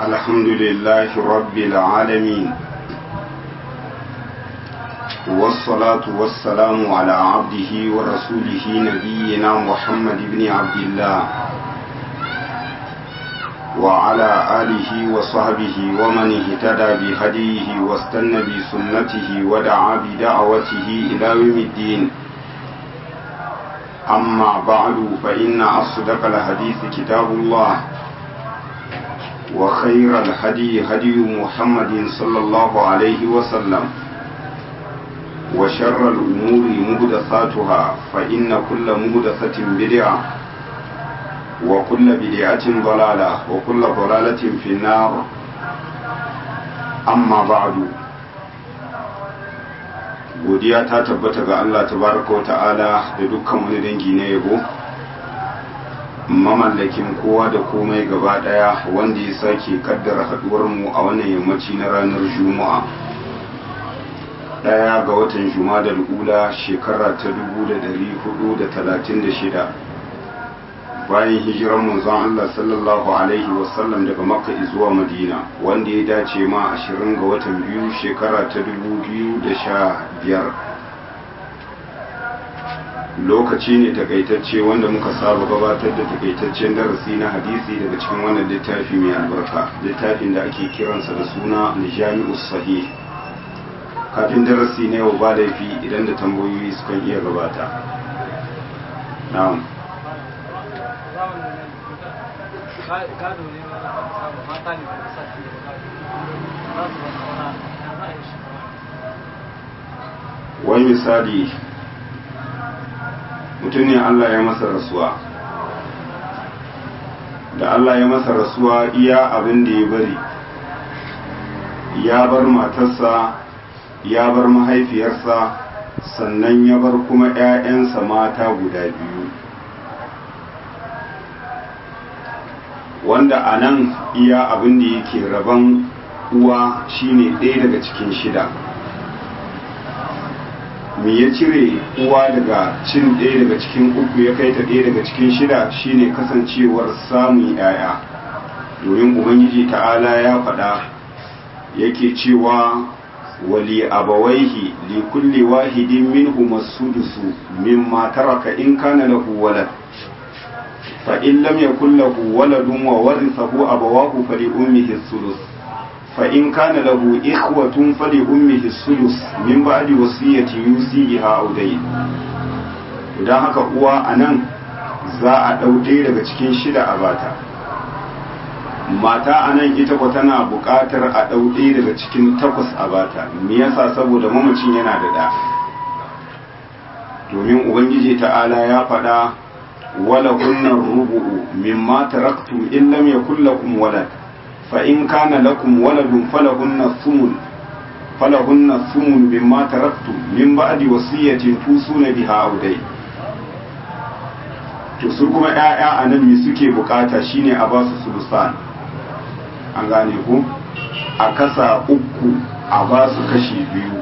الحمد لله رب العالمين والصلاة والسلام على عبده ورسوله نبينا محمد بن عبد الله وعلى آله وصحبه ومن اهتدى بهديه واستنى بسنته ودعا بدعوته إلى يوم الدين أما بعد فإن أصدق الحديث كتاب الله وخير الهدي هدي محمد صلى الله عليه وسلم وشر الأمور مهدثاتها فإن كل مهدثة بدعة وكل بدعة ضلالة وكل ضلالة في النار أما بعد godiya ta tabbata ga Allah tabaraka wa ta'ala da dukkan wani dangi na yabo mamallakin kowa da komai gaba daya wanda ya sake kaddara haduwar mu a wannan yammaci na ranar juma'a daya ga watan juma'a ula shekara ta 1436 bayan hijiran manzon Allah sallallahu alaihi wasallam daga makka zuwa madina wanda ya dace ma 20 ga watan biyu shekara ta 2015 lokaci ne takaitacce wanda muka saba gabatar da takaitaccen darasi na hadisi daga cikin wannan littafi mai albarka littafin da ake kiransa da suna aljami'us sahih kafin darasi na yau ba laifi idan da tambayoyi sukan iya gabata na'am gado ne na samu mata ne da sa shi da za su zama wani ya za a yi shi wani misali mutum ne Allah ya masa rasuwa da Allah ya masa rasuwa iya abin da ya bari ya bar matarsa ya bar mahaifiyarsa sannan ya bar kuma 'ya'yansa mata guda biyu wanda a nan iya abin da yake rabon uwa shine ɗaya daga cikin shida me ya cire uwa daga cin ɗaya daga cikin uku ya kai ta ɗaya daga cikin shida shine kasancewar samun yaya domin ubangiji ta'ala ya faɗa yake cewa wali abawaihi li kulli wahidin minhum as-sudusu mimma taraka in kana lahu walad فإن لم يكن له ولد وورثه أبواه فلأمه الثلث فإن كان له إخوة فلأمه الثلث من بعد وصية يوصي بها أو دين idan haka uwa a nan za a ɗauke daga cikin shida a bata mata a nan ita kwa tana buƙatar a ɗauke daga cikin takwas a bata me yasa saboda mamacin yana da ɗa domin ubangiji ta'ala ya faɗa ولهن الربع مما تركتم إن لم يكن لكم ولد فإن كان لكم ولد فلهن الثمن فلهن الثمن مما تركتم من بعد وصية توصون بها أو دين to su kuma ‘ya'ya a nan me suke bukata shine a ba su sulusan an gane ku a kasa uku a ba su kashi biyu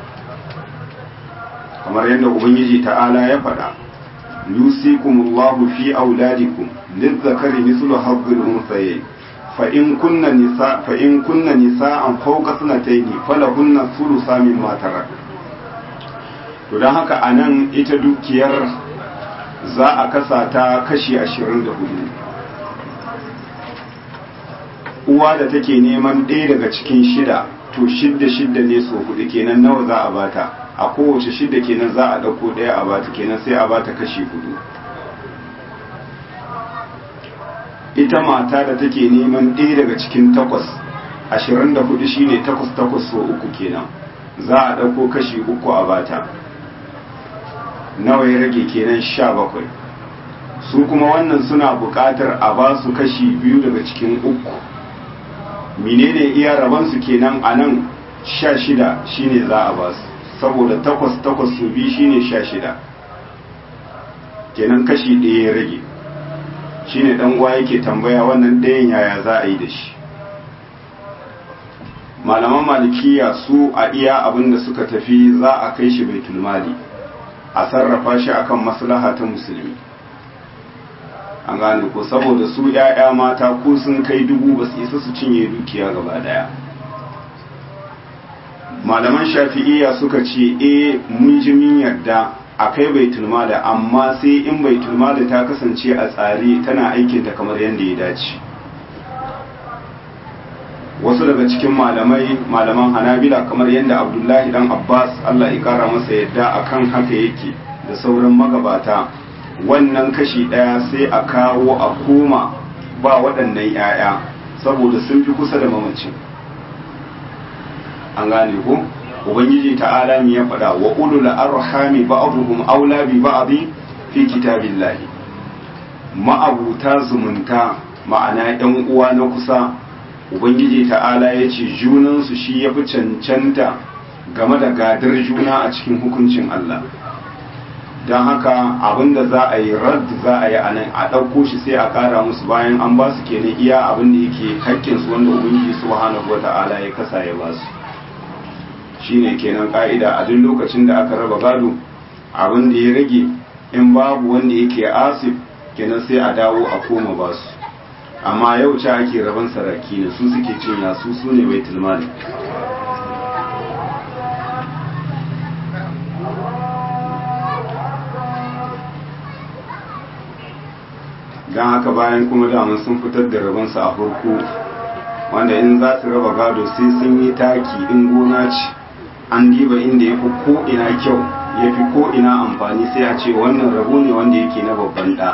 kamar yadda ubangiji ta'ala ya faɗa يوصيكم الله في أولادكم للذكر مثل حظ الأنثيين فإن كن نساء فإن كن نساء فوق سنتين فلهن الثلث مما ترك to don haka a nan ita dukiyar za a kasa ta kashi ashirin da hudu uwa da take neman ɗaya daga cikin shida to shidda shidda ne so hudu kenan nawa za a bata a kowace shida kenan za a ɗauko ɗaya a bata kenan sai a bata kashi hudu ita mata da take neman ɗaya daga cikin takwas ashirin da hudu shine takwas takwas so uku kenan za a ɗauko kashi uku a bata nawa ya rage kenan sha bakwai su kuma wannan suna buƙatar a ba su kashi biyu daga cikin uku menene iya rabansu kenan a nan sha shida shine za a ba su saboda takwas takwas su biyu shine sha shida kenan kashi ɗaya ya rage shine ɗan uwa yake tambaya wannan ɗayan yaya za a yi da shi malaman malikiya su a iya abin da suka tafi za a kai shi baitul mali a sarrafa shi akan maslaha ta musulmi an gane ko saboda su ‘ya'ya mata ko sun kai dubu ba su isa su cinye dukiya gaba daya malaman shafi'iyya suka ce e mun ji min yarda a kai baitul mala amma sai in baitul mala ta kasance a tsare tana aikinta kamar yadda ya dace wasu daga cikin malamai malaman hanabila kamar yadda abdullahi dan abbas allah ya kara masa yadda akan haka yake da sauran magabata wannan kashi ɗaya sai a kawo a koma ba waɗannan 'ya'ya saboda sun fi kusa da mamacin an gane ko ubangiji ta'ala ne ya faɗa wa ulul arhami ba'dhum aula bi ba'd fi kitabillahi ma'abuta zumunta ma'ana ɗan uwa na kusa ubangiji ta'ala ya ce junansu shi ya fi cancanta game da gadar juna a cikin hukuncin Allah don haka abinda za a yi rad za a yi a nan a ɗauko shi sai a ƙara musu bayan an ba su kenan iya abin da yake haƙƙinsu wanda ubangiji subhanahu wata'ala ya kasa ya ba su shine kenan ƙa'ida a duk lokacin da aka raba gado abin da ya rage in babu wanda yake asif kenan sai a dawo a koma ba su amma yau ce ake raban saraki ne su suke cinya su su ne baitul mali don haka bayan kuma daman sun fitar da rabansu a farko wanda in za su raba gado sai sun yi taki in gona ce an diba inda ya fi ko'ina kyau ya fi ko'ina amfani sai a ce wannan rabo ne wanda yake na babban ɗa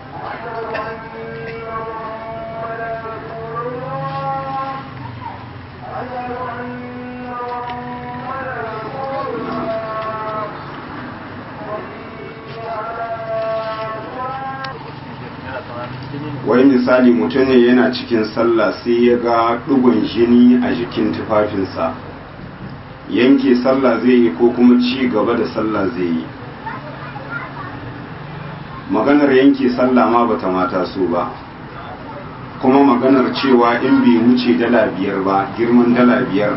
wai misali mutum ne yana cikin sallah sai ya ga ɗigon jini a jikin tufafinsa yanke sallah zai yi ko kuma ci gaba da sallah zai yi maganar yanke sallah ma bata mata so ba kuma maganar cewa in bai wuce dala biyar ba girman dala biyar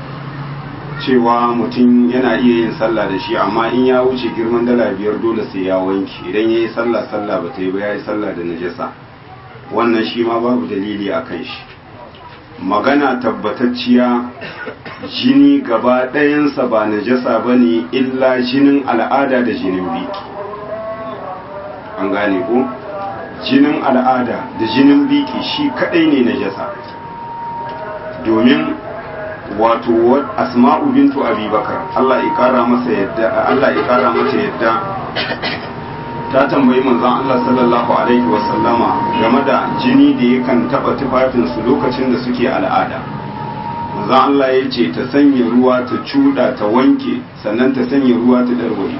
cewa mutum yana iya yin sallah da shi amma in ya wuce girman dala biyar dole sai ya wanke idan ya yi sallah sallah ba ta yi ba ya yi sallah da najasa wannan shi ma babu dalili a kan shi magana tabbatacciya jini gaba ɗayansa ba najasa ba ne illa jinin al'ada da jinin biki an gane ko jinin al'ada da jinin biki shi kaɗai ne najasa domin wato asma'u bintu abubakar Allah ya kara masa yadda Allah ya kara mata yadda ta tambayi manzon Allah sallallahu alaihi wa sallama game da jini da yakan taba tufafin su lokacin da suke al'ada manzon Allah ya ce ta sanya ruwa ta cuda ta wanke sannan ta sanya ruwa ta darwari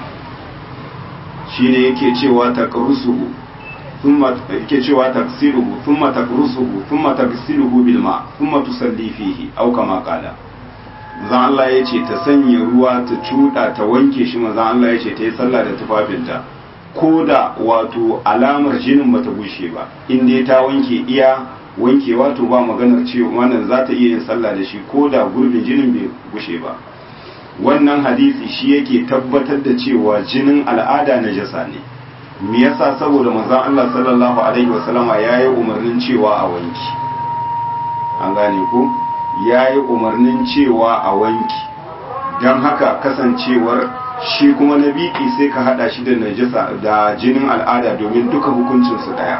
shine yake cewa ta qarusuhu thumma yake cewa taksiluhu thumma takrusuhu thumma taksiluhu bil ma thumma tusalli fihi aw kama qala manzon Allah ya ce ta sanya ruwa ta cuda ta wanke shi manzon Allah ya ce ta yi sallah da tufafinta ko da wato alamar jinin bata bushe ba in dai ta wanke iya wanke wato ba maganar cewa wannan za ta iya yin sallah da shi ko da gurbin jinin bai bushe ba wannan hadisi shi yake tabbatar da cewa jinin al'ada na jasa ne me yasa saboda manzon Allah sallallahu alaihi wasallama yayi umarnin cewa a wanki an gane ko yayi umarnin cewa a wanki dan haka kasancewar shi kuma na biki sai ka hada shi da najasa da jinin al'ada domin duka hukuncinsu daya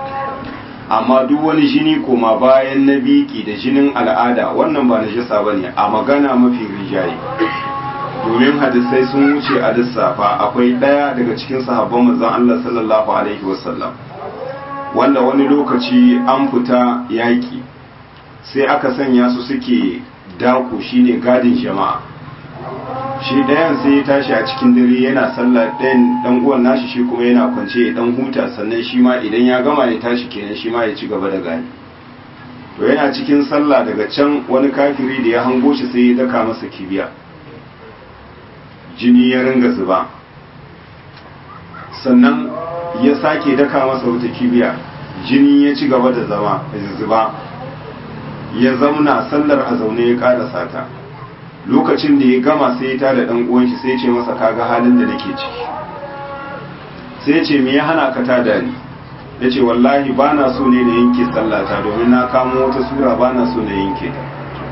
amma duk wani jini koma bayan na biki da jinin al'ada wannan ba najasa ba ne a magana mafi rijaye domin hadisai sun wuce a lissafa akwai daya daga cikin sahabban manzon Allah sallallahu alaihi wasallam wanda wani lokaci an fita yaki sai aka sanya su suke dako shine gadin jama'a shi ɗayan sai ya tashi a cikin dare yana sallah ɗayan ɗan uwan nashi shi kuma yana kwance ya ɗan huta sannan shi ma idan ya gama ya tashi kenan shi ma ya ci gaba da gani to yana cikin sallah daga can wani kafiri da ya hango shi sai ya daka masa kibiya jini ya ringa zuba sannan ya sake daka masa wata kibiya jini ya ci gaba da zama zuba ya zauna sallar a zaune ya ƙarasa ta lokacin da ya gama sai ya tada dan uwan shi sai ya ce masa kaga halin da nake ciki sai ya ce me ya hana ka tada ni ya ce wallahi ba na so ne na yanke sallata domin na kamo wata sura ba na so na yanke ta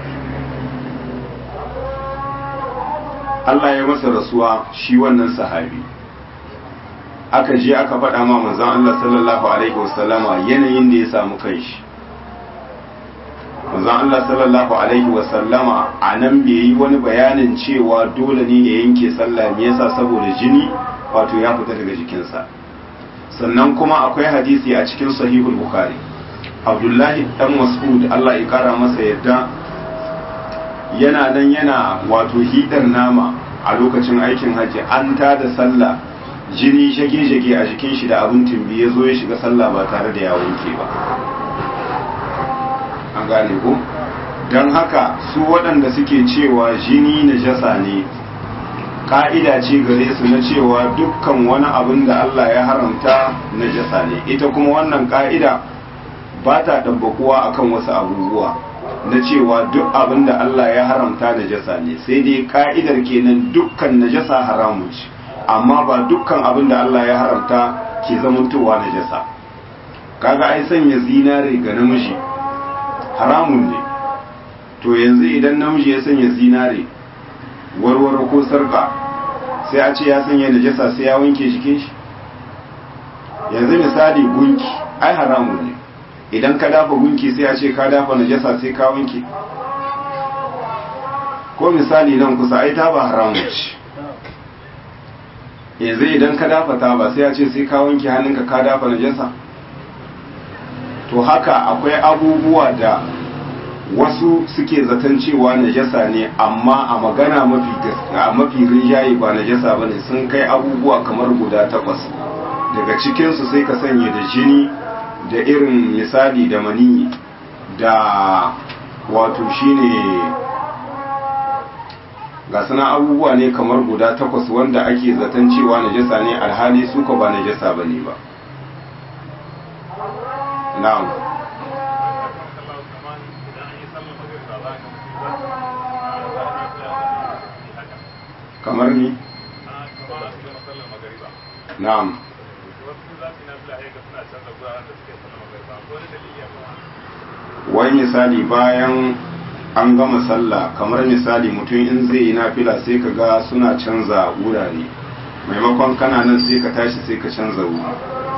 Allah ya masa rasuwa shi wannan sahabi aka je aka faɗa ma manzon Allah sallallahu alaihi wasallama yanayin da ya samu kanshi manzon Allah sallallahu alaihi wasallama a nan bai yi wani bayanin cewa dole ne ya yanke sallah me yasa saboda jini wato ya fita daga jikinsa sannan kuma akwai hadisi a cikin sahihul bukhari abdullahi dan mas'ud Allah ya kara masa yadda yana nan yana wato hidar nama a lokacin aikin hajji an ta da sallah jini shage-shage a jikin shi da abin timbi ya zo ya shiga sallah ba tare da ya wanke ba an gane ko don haka su waɗanda suke cewa jini na jasa ne ka'ida ce gare su na cewa dukkan wani abin da Allah ya haramta na jasa ne ita kuma wannan ka'ida ba ta ɗabbakuwa akan wasu abubuwa na cewa duk abin da Allah ya haramta najasa ne sai dai ka'idar kenan dukkan najasa haramun ce amma ba dukkan abin da Allah ya haramta ke zamantowa najasa kaga ai sanya zinare ga namiji haramun ne to yanzu idan namiji ya sanya zinare warware ko sarka sai a ce ya sanya najasa sai ya wanke jikin shi yanzu misali gunki ai haramun ne idan ka dafa gunki sai a ce ka dafa najasa sai ka wanke ko misali nan kusa ai ta ba haramun ce yanzu idan ka dafa ta ba sai a ce sai ka wanke hannunka ka dafa najasa to haka akwai abubuwa da wasu suke zaton cewa najasa ne amma a magana mafi gaskiya mafi rinjaye ba najasa bane sun kai abubuwa kamar guda takwas daga cikinsu sai ka sanya da jini da irin misali da mani da wato shine ga suna abubuwa ne kamar guda takwas wanda ake zaton cewa najasa ne alhali suka ba najasa bane ba na'am kamar ni na'am wai misali bayan an gama sallah kamar misali mutum in zai yi nafila sai ka ga suna canza wurare maimakon kana nan sai ka tashi sai ka canza wuri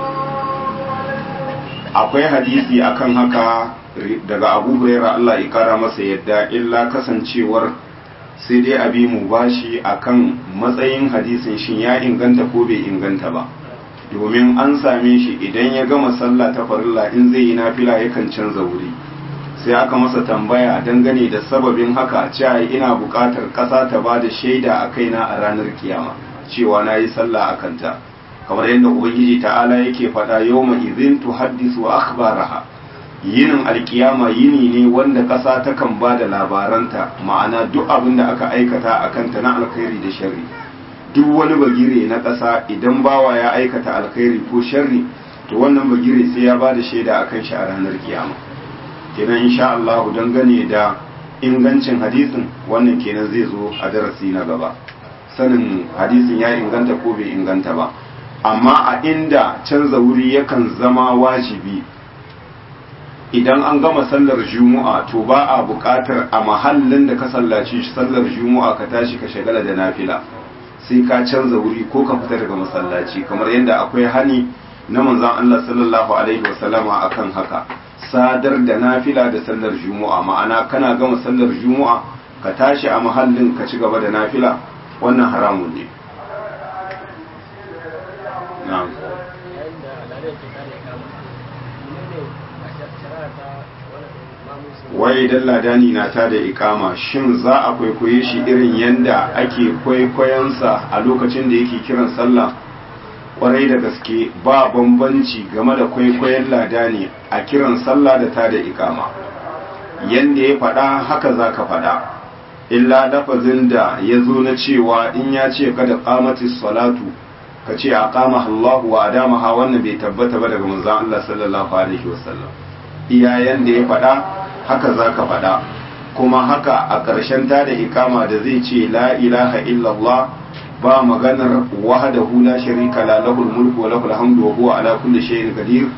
akwai hadisi akan haka daga abu huraira Allah ya kara masa yadda illa kasancewar sai dai abi mu bashi akan matsayin hadisin shin ya inganta ko bai inganta ba domin an same shi idan ya gama sallah ta farilla in zai yi nafila yakan canza wuri sai aka masa tambaya dangane da sababin haka cewa ina buƙatar ƙasa ta ba da shaida a kaina a ranar kiyama cewa na yi sallah a kanta kamar yadda ubangiji ta'ala yake faɗa yau ma izin tu haddisu akhbaraha yinin alkiyama yini ne wanda ƙasa takan ba da labaranta ma'ana duk abin da aka aikata a kanta na alkhairi da sharri duk wani bagire na ƙasa idan bawa ya aikata alkhairi ko sharri to wannan bagire sai ya ba da shaida akan shi a ranar kiyama kenan insha Allah dangane da ingancin hadisin wannan kenan zai zo a darasi na gaba sanin hadisin ya inganta ko bai inganta ba amma a inda canza wuri yakan zama wajibi idan an gama sallar juma'a to ba a buƙatar a mahallin da ka sallaci sallar juma'a ka tashi ka shagala da nafila sai ka canza wuri ko ka fita daga masallaci kamar yadda akwai hani na manzon Allah sallallahu alaihi wasallama akan haka sadar da nafila da sallar juma'a ma'ana kana gama sallar juma'a ka tashi a mahallin ka ci gaba da nafila wannan haramun ne na'am wai dan ladani na ta da ikama shin za a kwaikwaye shi irin yanda ake kwaikwayonsa a lokacin da yake kiran sallah kwarai da gaske ba bambanci game da kwaikwayon ladani a kiran sallah da ta da ikama yanda ya faɗa haka za ka faɗa illa lafazin da ya zo na cewa in ya ce kada kamati salatu ka ce a kama Allahu wa adamaha wannan bai tabbata ba daga manzon Allah sallallahu alaihi wasallam iyayen da ya faɗa haka za ka faɗa kuma haka a ƙarshen ta da ikama da zai ce la ilaha illallah ba maganar wahdahu la sharika la lahul mulku wa lahul hamdu wa huwa ala kulli shay'in qadir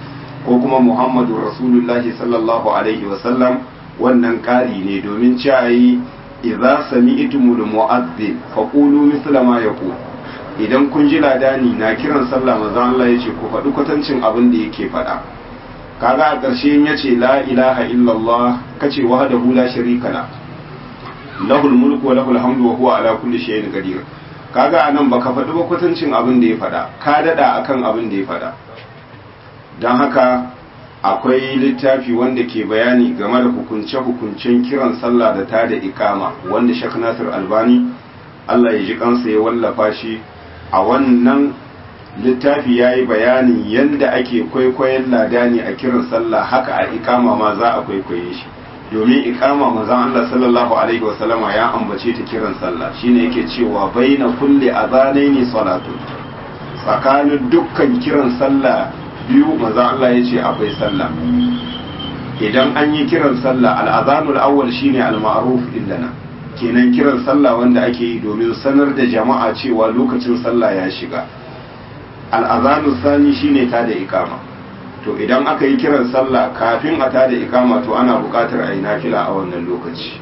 ko kuma muhammadu rasulullahi sallallahu alaihi wasallam wannan ƙari ne domin cewa idza sami'tumul mu'adhdhin faqulu mithla ma yaqul idan kun ji ladani na kiran sallah manzo Allah yace ku faɗi kwatancin abin da yake faɗa kaga a ƙarshe yace la ilaha illallah kace wahdahu la sharika la lahul mulku wa lahul hamdu wa huwa ala kulli shay'in qadir kaga anan baka faɗi ba kwatancin abin da ya faɗa ka dada akan abin da ya faɗa dan haka akwai littafi wanda ke bayani game da hukunce-hukuncen kiran sallah da ta da ikama wanda Sheikh Nasir Albani Allah ya ji kansa ya wallafa shi a wannan littafi ya yi bayanin yadda ake kwaikwayon ladani a kiran sallah haka a ikama ma za a kwaikwaye shi domin ikama mazan Allah sallallahu alaihi wasallama ya ambace ta kiran sallah shine yake cewa baina kulli azanaini salatu tsakanin dukkan kiran sallah biyu maza Allah ya ce akwai sallah idan an yi kiran sallah al'azanul awwal shine al-ma'ruf indana kenan kiran sallah wanda ake yi domin sanar da jama'a cewa lokacin sallah ya shiga al'azanul sani shine ta da ikama to idan aka yi kiran sallah kafin a ta da ikama to ana buƙatar a yi nafila a wannan lokaci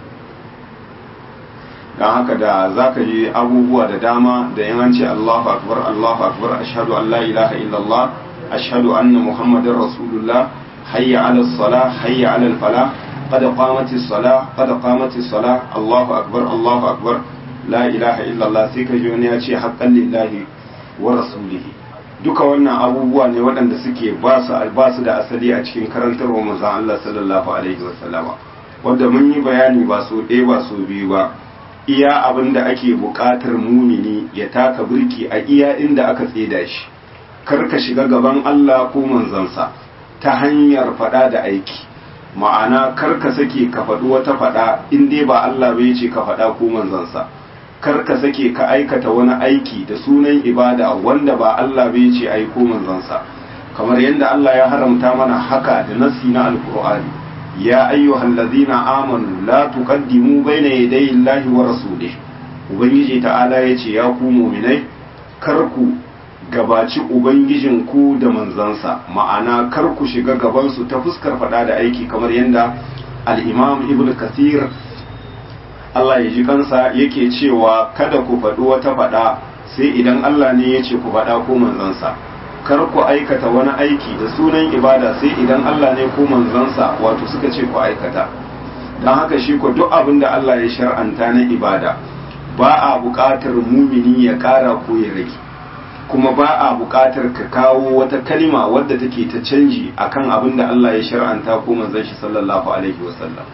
don haka da za ka yi abubuwa da dama da yin an ce Allahu akbar Allahu akbar ashhadu an la ilaha illallah ashhadu anna muhammadar rasulullah hayya ala sala hayya ala fala qad qamatis sala qad qamatis sala Allahu akbar Allahu akbar la ilaha illallah sai ka ji wani ya ce haqqan lillahi wa rasulihi duka wannan abubuwa ne waɗanda suke ba su ba su da asali a cikin karantarwa manzon Allah sallallahu alaihi wasallama wanda mun yi bayani ba so ɗaya ba so biyu ba iya abin da ake buƙatar mumini ya taka birki a iya inda aka tseda shi kar ka shiga gaban Allah ko manzansa ta hanyar faɗa da aiki ma'ana kar ka sake ka faɗi wata faɗa in dai ba Allah bai ce ka faɗa ko manzansa kar ka sake ka aikata wani aiki da sunan ibada wanda ba Allah bai ce ai ko manzansa kamar yadda Allah ya haramta mana haka da nassi na alkur'ani ya ayyuhal ladzina amanu la tuqaddimu baina yaday Allahi wa rasulih ubangiji ta'ala yace ya ku mu'minai kar ku gabaci ubangijin ku da manzansa ma'ana kar ku shiga gaban su ta fuskar fada da aiki kamar yadda al-imam ibn kathir Allah ya ji kansa yake cewa kada ku faɗi wata faɗa sai idan Allah ne ya ce ku faɗa ko manzansa kar ku aikata wani aiki da sunan ibada sai idan Allah ne ko manzansa wato suka ce ku aikata don haka shi ko duk abin da Allah ya shar'anta na ibada ba a buƙatar mumini ya ƙara ko ya rage kuma ba a buƙatar ka kawo wata kalima wadda take ta canji akan abin da Allah ya shar'anta ko manzon shi sallallahu alaihi wasallam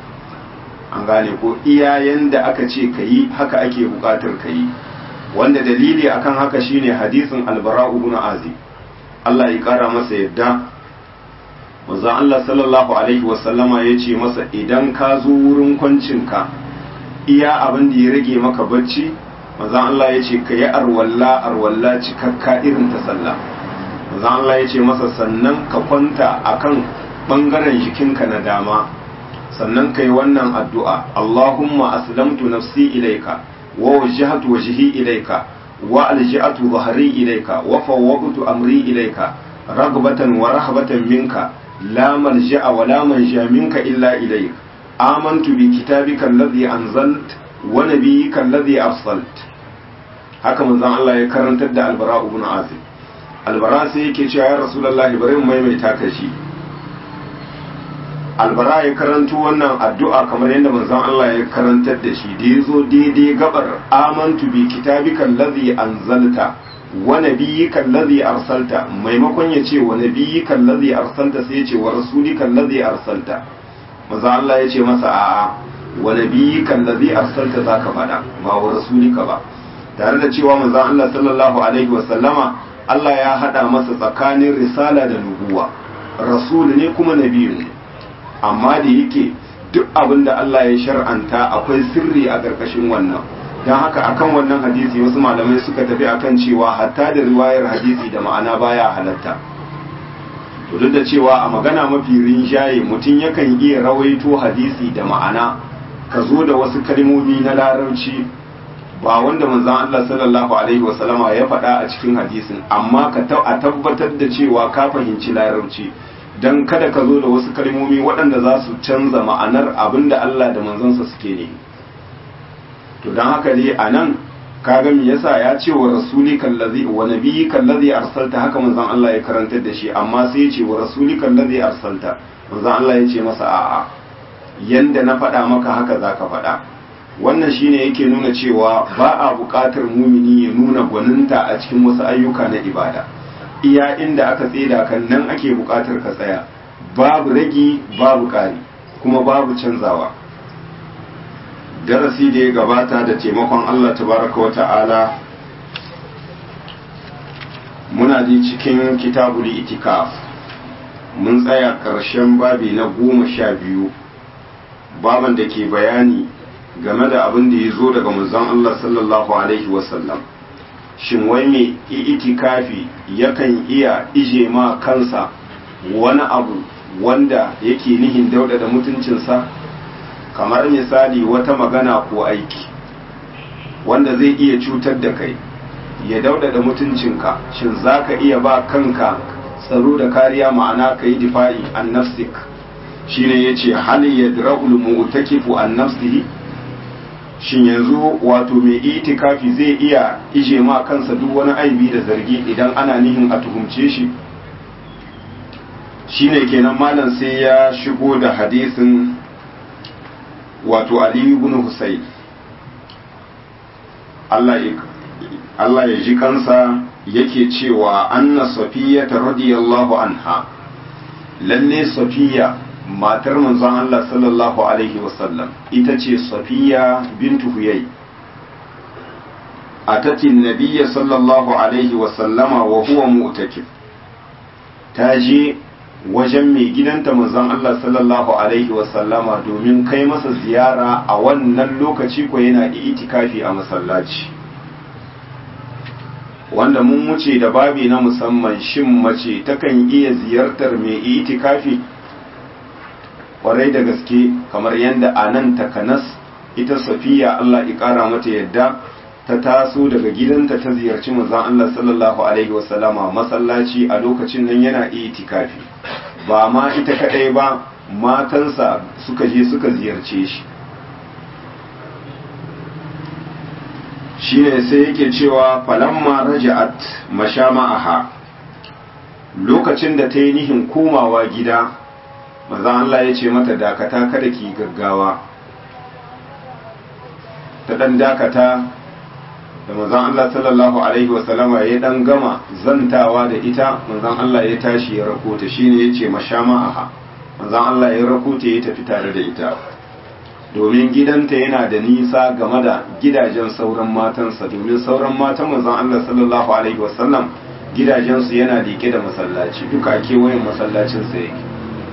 an gane ko iyayen da aka ce ka yi haka ake buƙatar ka yi wanda dalili akan haka shine hadisin albara'u ibn azib Allah ya kara masa yadda manzon Allah sallallahu alaihi wasallama ya ce masa idan ka zo wurin kwancinka iya abin da ya rage maka bacci manzon Allah ya ce ka yi arwalla arwalla cikakka irin ta sallah manzon Allah ya ce masa sannan ka kwanta akan bangaren jikinka na dama sannan ka yi wannan addu'a Allahumma aslamtu nafsi ilaika wa wajjahtu wajhi ilaika wa alja'atu dhahri ilaika wa fawwadtu amri ilaika ragbatan wa rahbatan minka la malja'a wa la manja minka illa ilaik amantu bi kitabika alladhi anzalt wa nabiyyika alladhi arsalt haka manzon Allah ya karantar da albara ibn azib albara sai yake cewa ya rasulullahi bari mu maimaita ka shi albara ya karanto wannan addu'a kamar yadda manzon Allah ya karantar da shi da ya zo daidai gabar amantu bi kitabika allazi anzalta wa nabiyyika allazi arsalta maimakon ya ce wa nabiyyika allazi arsalta sai ya ce wa rasulika allazi arsalta manzon Allah ya ce masa a'a wa nabiyyika allazi arsalta zaka faɗa ba wa rasulika ba tare da cewa manzon Allah sallallahu alaihi wa sallama Allah ya hada masa tsakanin risala da nubuwa rasul ne kuma nabiyu ne amma da yake duk abin da Allah ya shar'anta akwai sirri a ƙarƙashin wannan don haka akan wannan hadisi wasu malamai suka tafi akan cewa hatta da riwayar hadisi da ma'ana baya halatta to duk da cewa a magana mafi rinjaye mutum yakan iya rawaito hadisi da ma'ana ka zo da wasu kalmomi na larabci ba wanda manzon Allah sallallahu alaihi wasallama ya faɗa a cikin hadisin amma ka a tabbatar da cewa ka fahimci larabci dan kada ka zo da wasu kalmomi waɗanda za su canza ma'anar abin da Allah da manzansa suke ne to don haka ne a nan kaga me yasa ya ce wa rasuli kallazi wa nabiyyi kallazi arsalta haka manzon Allah ya karantar da shi amma sai ya ce wa rasuli kallazi arsalta manzon Allah ya ce masa a'a yanda na faɗa maka haka zaka faɗa wannan shine yake nuna cewa ba a buƙatar mumini ya nuna gwaninta a cikin wasu ayyuka na ibada iya inda aka tseda kan nan ake buƙatar ka tsaya babu ragi babu ƙari kuma babu canzawa darasi da ya gabata da taimakon Allah tabaraka wa ta'ala muna ji cikin kitabul itikaf mun tsaya ƙarshen babi na goma sha biyu baban da ke bayani game da abin da ya zo daga manzon Allah sallallahu alaihi wasallam shin wai mai itikafi yakan iya ije ma kansa wani abu wanda yake nihin dauda da mutuncinsa kamar misali wata magana ko aiki wanda zai iya cutar da kai ya dauda da mutuncinka shin za ka iya ba kanka tsaro da kariya ma'ana ka yi difa'i an nafsik shine ya ce hali ya dira'ul mu'takifu an nafsihi shin yanzu wato mai itikafi zai iya ije ma kansa duk wani aibi da zargi idan ana nihin a tuhumce shi shine kenan malam sai ya shigo da hadisin wato aliyu ibn husayn Allah ya ji kansa yake cewa anna safiya ta radiyallahu anha lalle safiya matar manzon Allah sallallahu alaihi wasallam ita ce safiya bintu huyai atati nabiyya sallallahu alaihi wasallama wa huwa mu'takif ta je wajen mai gidanta manzon Allah sallallahu alaihi wasallama domin kai masa ziyara a wannan lokaci ko yana itikafi a masallaci wanda mun wuce da babi na musamman shin mace takan iya ziyartar mai itikafi kwarai da gaske kamar yadda a nan takanas ita safiya Allah ya kara mata yadda ta taso daga gidanta ta ziyarci manzon Allah sallallahu alaihi wasallama masallaci a lokacin nan yana itikafi ba ma ita kadai ba matansa suka je suka ziyarce shi shine sai yake cewa falamma raja'at mashama'aha lokacin da ta yi nihin komawa gida manzon Allah ya ce mata dakata kada ki gaggawa ta dan dakata da manzon Allah sallallahu alaihi wasallama ya dan gama zantawa da ita manzon Allah ya tashi ya rako ta shine yace mashama'aha manzon Allah ya rako ta ya tafi tare da ita domin gidanta yana da nisa game da gidajen sauran matansa domin sauran matan manzon Allah sallallahu alaihi wasallam gidajensu yana liƙe da masallaci duka kewayen masallacin sa yake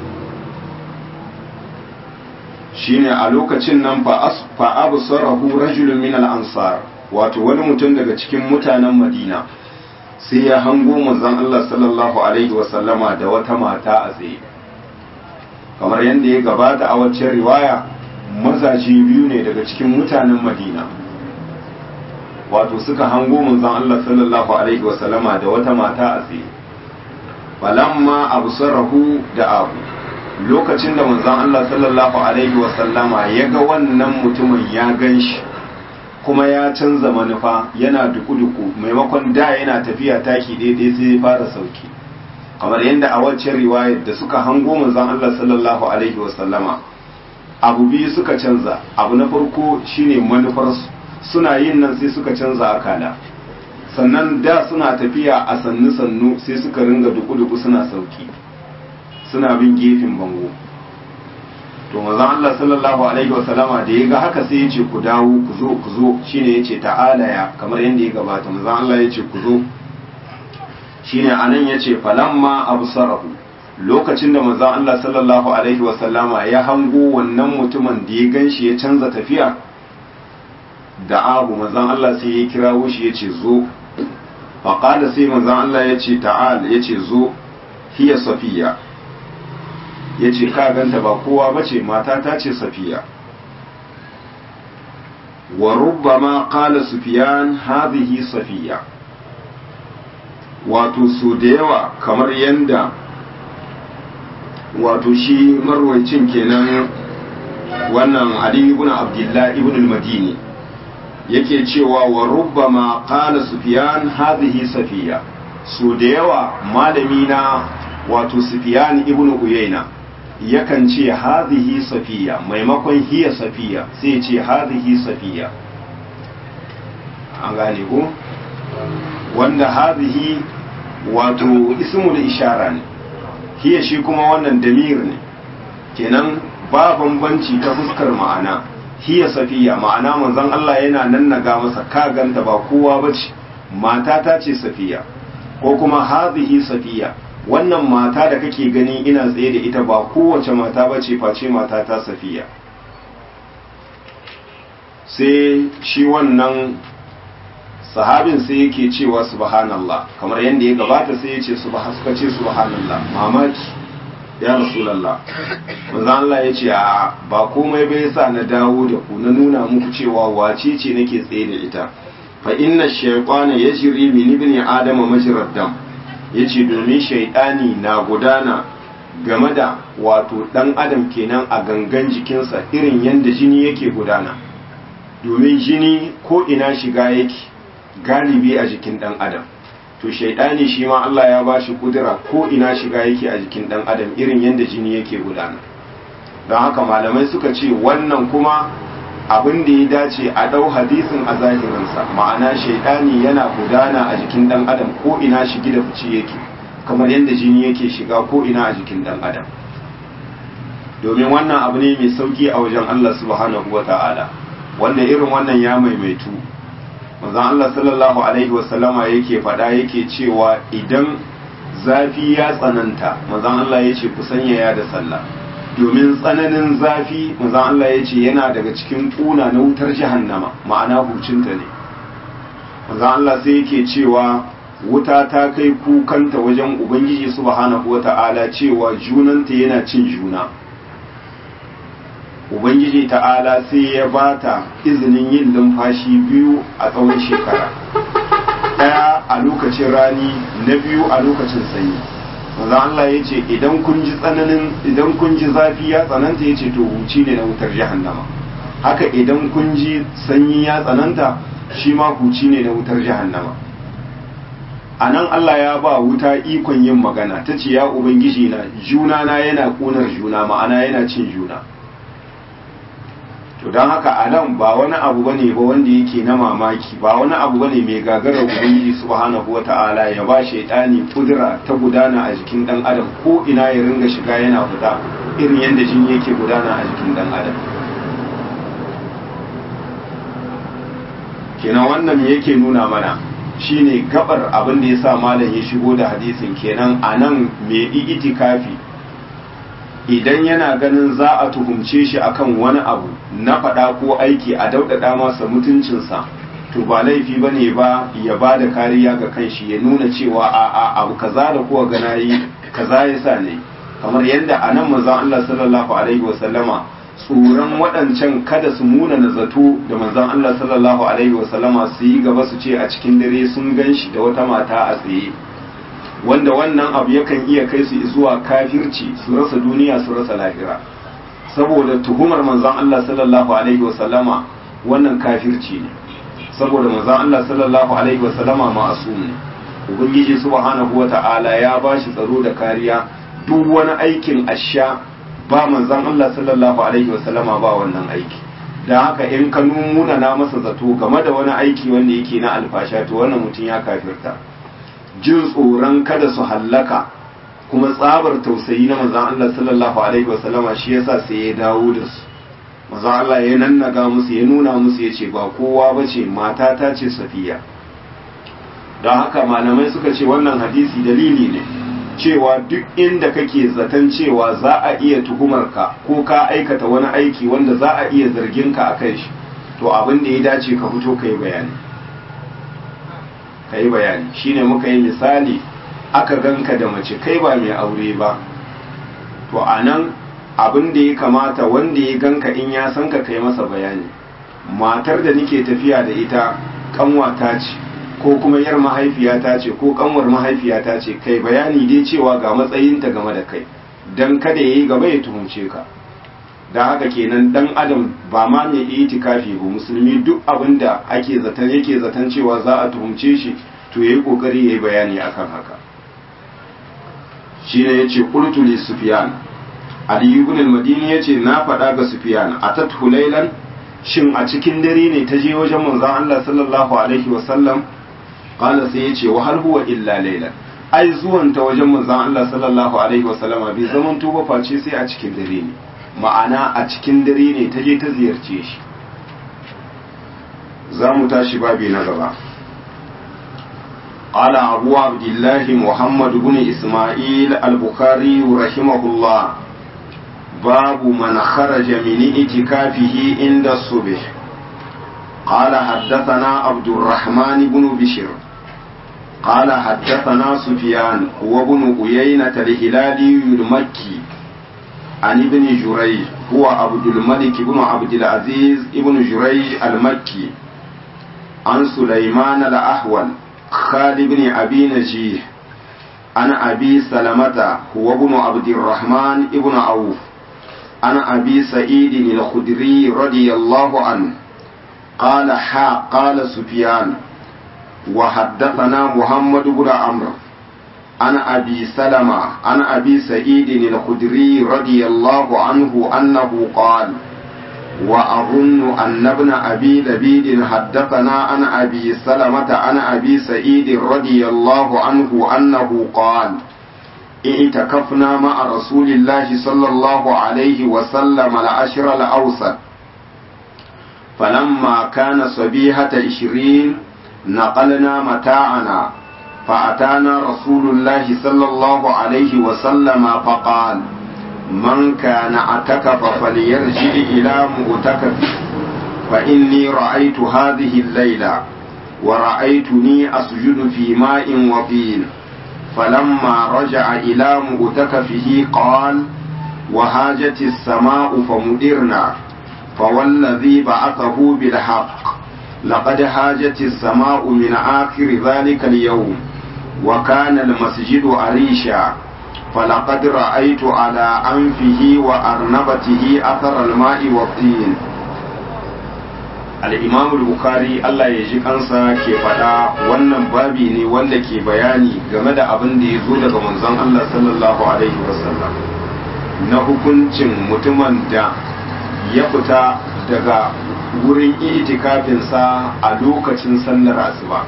shine a lokacin nan fa absarahu rajulun min al-ansar wato wani mutum daga cikin mutanen Madina sai ya hango manzon Allah sallallahu alaihi wasallama da wata mata a tsaye kamar yadda ya gabata a waccan riwaya mazaje biyu ne daga cikin mutanen Madina wato suka hango manzon Allah sallallahu alaihi wasallama da wata mata a tsaye falamma absarahu da abu lokacin da manzon Allah sallallahu alaihi wasallama ya ga wannan mutumin ya ganshi kuma ya canza manufa yana duku-duku maimakon da yana tafiya taki daidai sai ya fara sauki kamar yadda a waccan riwayar da suka hango manzon Allah sallallahu alaihi wasallama abu biyu suka canza abu na farko shine manufarsu suna yin nan sai suka canza akala sannan da suna tafiya a sannu-sannu sai suka ringa duku-duku suna sauki suna bin gefen bango to manzon Allah sallallahu alaihi wa sallama da ya ga haka sai ya ce ku dawo ku zo ku zo shine ya ce ta'ala ya kamar yadda ya gabata manzon Allah ya ce ku zo shine anan ya ce falamma absarahu lokacin da manzon Allah sallallahu alaihi wa sallama ya hango wannan mutumin da ya ganshi ya canza tafiya da abu manzon Allah sai ya kirawo shi ya ce zo faqala sai manzon Allah ya ce ta'al ya ce zo hiya safiya ya ce ka ganta ba kowa ba ce mata ta ce safiya wa rubbama qala sufyan hadhihi safiya wato so da yawa kamar yanda wato shi marwancin kenan wannan ali ibn abdullah ibn al-madini yake cewa wa rubbama qala sufyan hadhihi safiya so da yawa malami na wato sufyan ibn uyayna yakan ce hadhihi safiya maimakon hiya safiya sai ce hadhihi safiya an gane ko wanda hadhihi wato ismul ishara ne hiya shi kuma wannan damir ne kenan ba bambanci ta fuskar ma'ana hiya safiya ma'ana manzon Allah yana nannaga masa ka ganta ba kowa bace mata ta ce safiya ko kuma hadhihi safiya wannan mata da kake gani ina tsaye da ita ba kowace mata bace face mata ta safiya sai shi wannan sahabin sai yake cewa subhanallah kamar yadda ya gabata sai ya ce suka ce subhanallah mamaki ya rasulallah manzo Allah ya ce a ba komai bai sa na dawo da ku na nuna muku cewa wace ce nake tsaye da ita fa inna shaytana yajri min ibni adama majrad dam yace domin shaytani na gudana game da wato dan adam kenan a gangan jikinsa irin yanda jini yake gudana domin jini ko ina shiga yake galibi a jikin dan adam to shaidani shi ma Allah ya ba shi kudura ko ina shiga yake a jikin dan adam irin yadda jini yake gudana don haka malamai suka ce wannan kuma abin da ya dace a dau hadisin a zahirinsa ma'ana shaidani yana gudana a jikin dan adam ko ina shigi da fice yake kamar yadda jini yake shiga ko ina a jikin dan adam domin wannan abu ne mai sauki a wajen Allah subhanahu wa ta'ala wanda irin wannan ya maimaitu manzon Allah sallallahu alaihi wasallama yake faɗa yake cewa idan zafi ya tsananta manzon Allah ya ce ku sanyaya da sallah domin tsananin zafi manzon Allah ya ce yana daga cikin ƙuna na wutar jahannama ma'ana hucinta ne manzon Allah sai yake cewa wuta ta kai kukanta wajen ubangiji subhanahu wata'ala cewa junanta yana cin juna ubangiji ta'ala sai ya bata izinin yin numfashi biyu a tsawon shekara ɗaya a lokacin rani na biyu a lokacin sanyi manzo Allah ya ce idan kun ji tsananin idan kun ji zafi ya tsananta ya ce to huci ne na wutar jahannama haka idan kun ji sanyi ya tsananta shi ma huci ne na wutar jahannama a nan Allah ya ba wuta ikon yin magana ta ce ya ubangiji na juna na yana ƙunar juna ma'ana yana cin juna to don haka a nan ba wani abu bane ba wanda yake na mamaki ba wani abu bane mai gagarar ubangiji subhanahu wata'ala ya ba shaitani kudura ta gudana a jikin dan adam ko ina ya ringa shiga yana fita irin yadda jini yake gudana a jikin dan adam kenan wannan me yake nuna mana shine gabar abin da yasa malam ya shigo da hadisin kenan a nan mai itikafi idan yana ganin za a tuhumce shi akan wani abu na faɗa ko aiki a daudada masa mutuncinsa to ba laifi ba ne ba ya ba da kariya ga kanshi ya nuna cewa a a abu kaza da kuwa gana yi kaza ya sa ne kamar yadda a nan manzon Allah sallallahu alaihi wa sallama tsoron waɗancan kada su muna na zato da manzon Allah sallallahu alaihi wa sallama su yi gaba su ce a cikin dare sun gan shi da wata mata a tsaye wanda wannan abu yakan iya kai su zuwa kafirci su rasa duniya su rasa lahira saboda tuhumar manzon Allah sallallahu alaihi wa sallama wannan kafirci ne saboda manzon Allah sallallahu alaihi wa sallama ma'asum ne ubangiji subhanahu wa ta'ala ya bashi tsaro da kariya duk wani aikin asha ba manzon Allah sallallahu alaihi wa sallama ba wannan aiki dan haka in ka nuna na masa zato game da wani aiki wanda yake na alfasha to wannan mutum ya kafirta jin tsoron kada su hallaka kuma tsabar tausayi na manzon Allah sallallahu alaihi wasallama shi yasa sai ya dawo da su manzon Allah ya nannaga musu ya nuna musu ya ce ba kowa bace mata ta ce safiya don haka malamai suka ce wannan hadisi dalili ne cewa duk inda kake zaton cewa za a iya tuhumarka ko ka aikata wani aiki wanda za a iya zargin ka a kai shi to abin da ya dace ka fito ka yi bayani ka yi bayani shine muka yi misali aka ganka da mace kai ba mai aure ba to a nan abin da ya kamata wanda ya ganka in ya san ka kai masa bayani matar da nake tafiya da ita kanwata ce ko kuma yar mahaifiyata ce ko kanwar mahaifiyata ce kai bayani dai cewa ga matsayinta game da kai dan kada yayi gaba ya tuhumce ka da haka kenan dan adam ba ma mai itikafi ba musulmi duk abin da ake zaton yake zaton cewa za a tuhumce shi to yayi kokari yayi bayani akan haka shine yace qultu li sufyan ali ibn al-madini yace na faɗa ga sufyan atathu laylan shin a cikin dare ne ta je wajen manzon Allah sallallahu alaihi wa sallam qala sai yace wa hal huwa illa laylan ai zuwan ta wajen manzon Allah sallallahu alaihi wa sallama bai zaman tuba face sai a cikin dare ne ma'ana a cikin dare ne ta je ta ziyarce shi za mu tashi babi na gaba قال أبو عبد الله محمد بن إسماعيل البخاري رحمه الله باب من خرج من اعتكافه عند الصبح قال حدثنا عبد الرحمن بن بشر قال حدثنا سفيان وابن عيينة الهلالي المكي عن ابن جريج هو عبد الملك بن عبد العزيز ابن جريج المكي عن سليمان الأحول خالد بن أبي نجيه عن أبي سلمة هو ابن عبد الرحمن ابن عوف عن أبي سعيد الخدري رضي الله عنه قال حا قال سفيان وحدثنا محمد بن عمرو عن أبي سلمة عن أبي سعيد الخدري رضي الله عنه أنه قال وأظن أن ابن أبي لبيد حدثنا عن أبي سلمة عن أبي سعيد رضي الله عنه أنه قال اعتكفنا مع رسول الله صلى الله عليه وسلم العشر الأوسط فلما كان صبيحة عشرين نقلنا متاعنا فأتانا رسول الله صلى الله عليه وسلم فقال من كان اعتكف فليرجع إلى مؤتكف فإني رأيت هذه الليلة ورأيتني أسجد في ماء وطين فلما رجع إلى مؤتكفه قال وهاجت السماء فمدرنا فوالذي بعثه بالحق لقد هاجت السماء من آخر ذلك اليوم وكان المسجد أريشا فلقد رأيت على أنفه وأرنبته أثر الماء والطين الإمام البخاري الله يجي kansa ke faɗa wannan babi ne wanda ke bayani game da abin da ya zo daga manzon Allah sallallahu alaihi wasallam na hukuncin mutumin da ya fita daga wurin itikafinsa a lokacin sallar asuba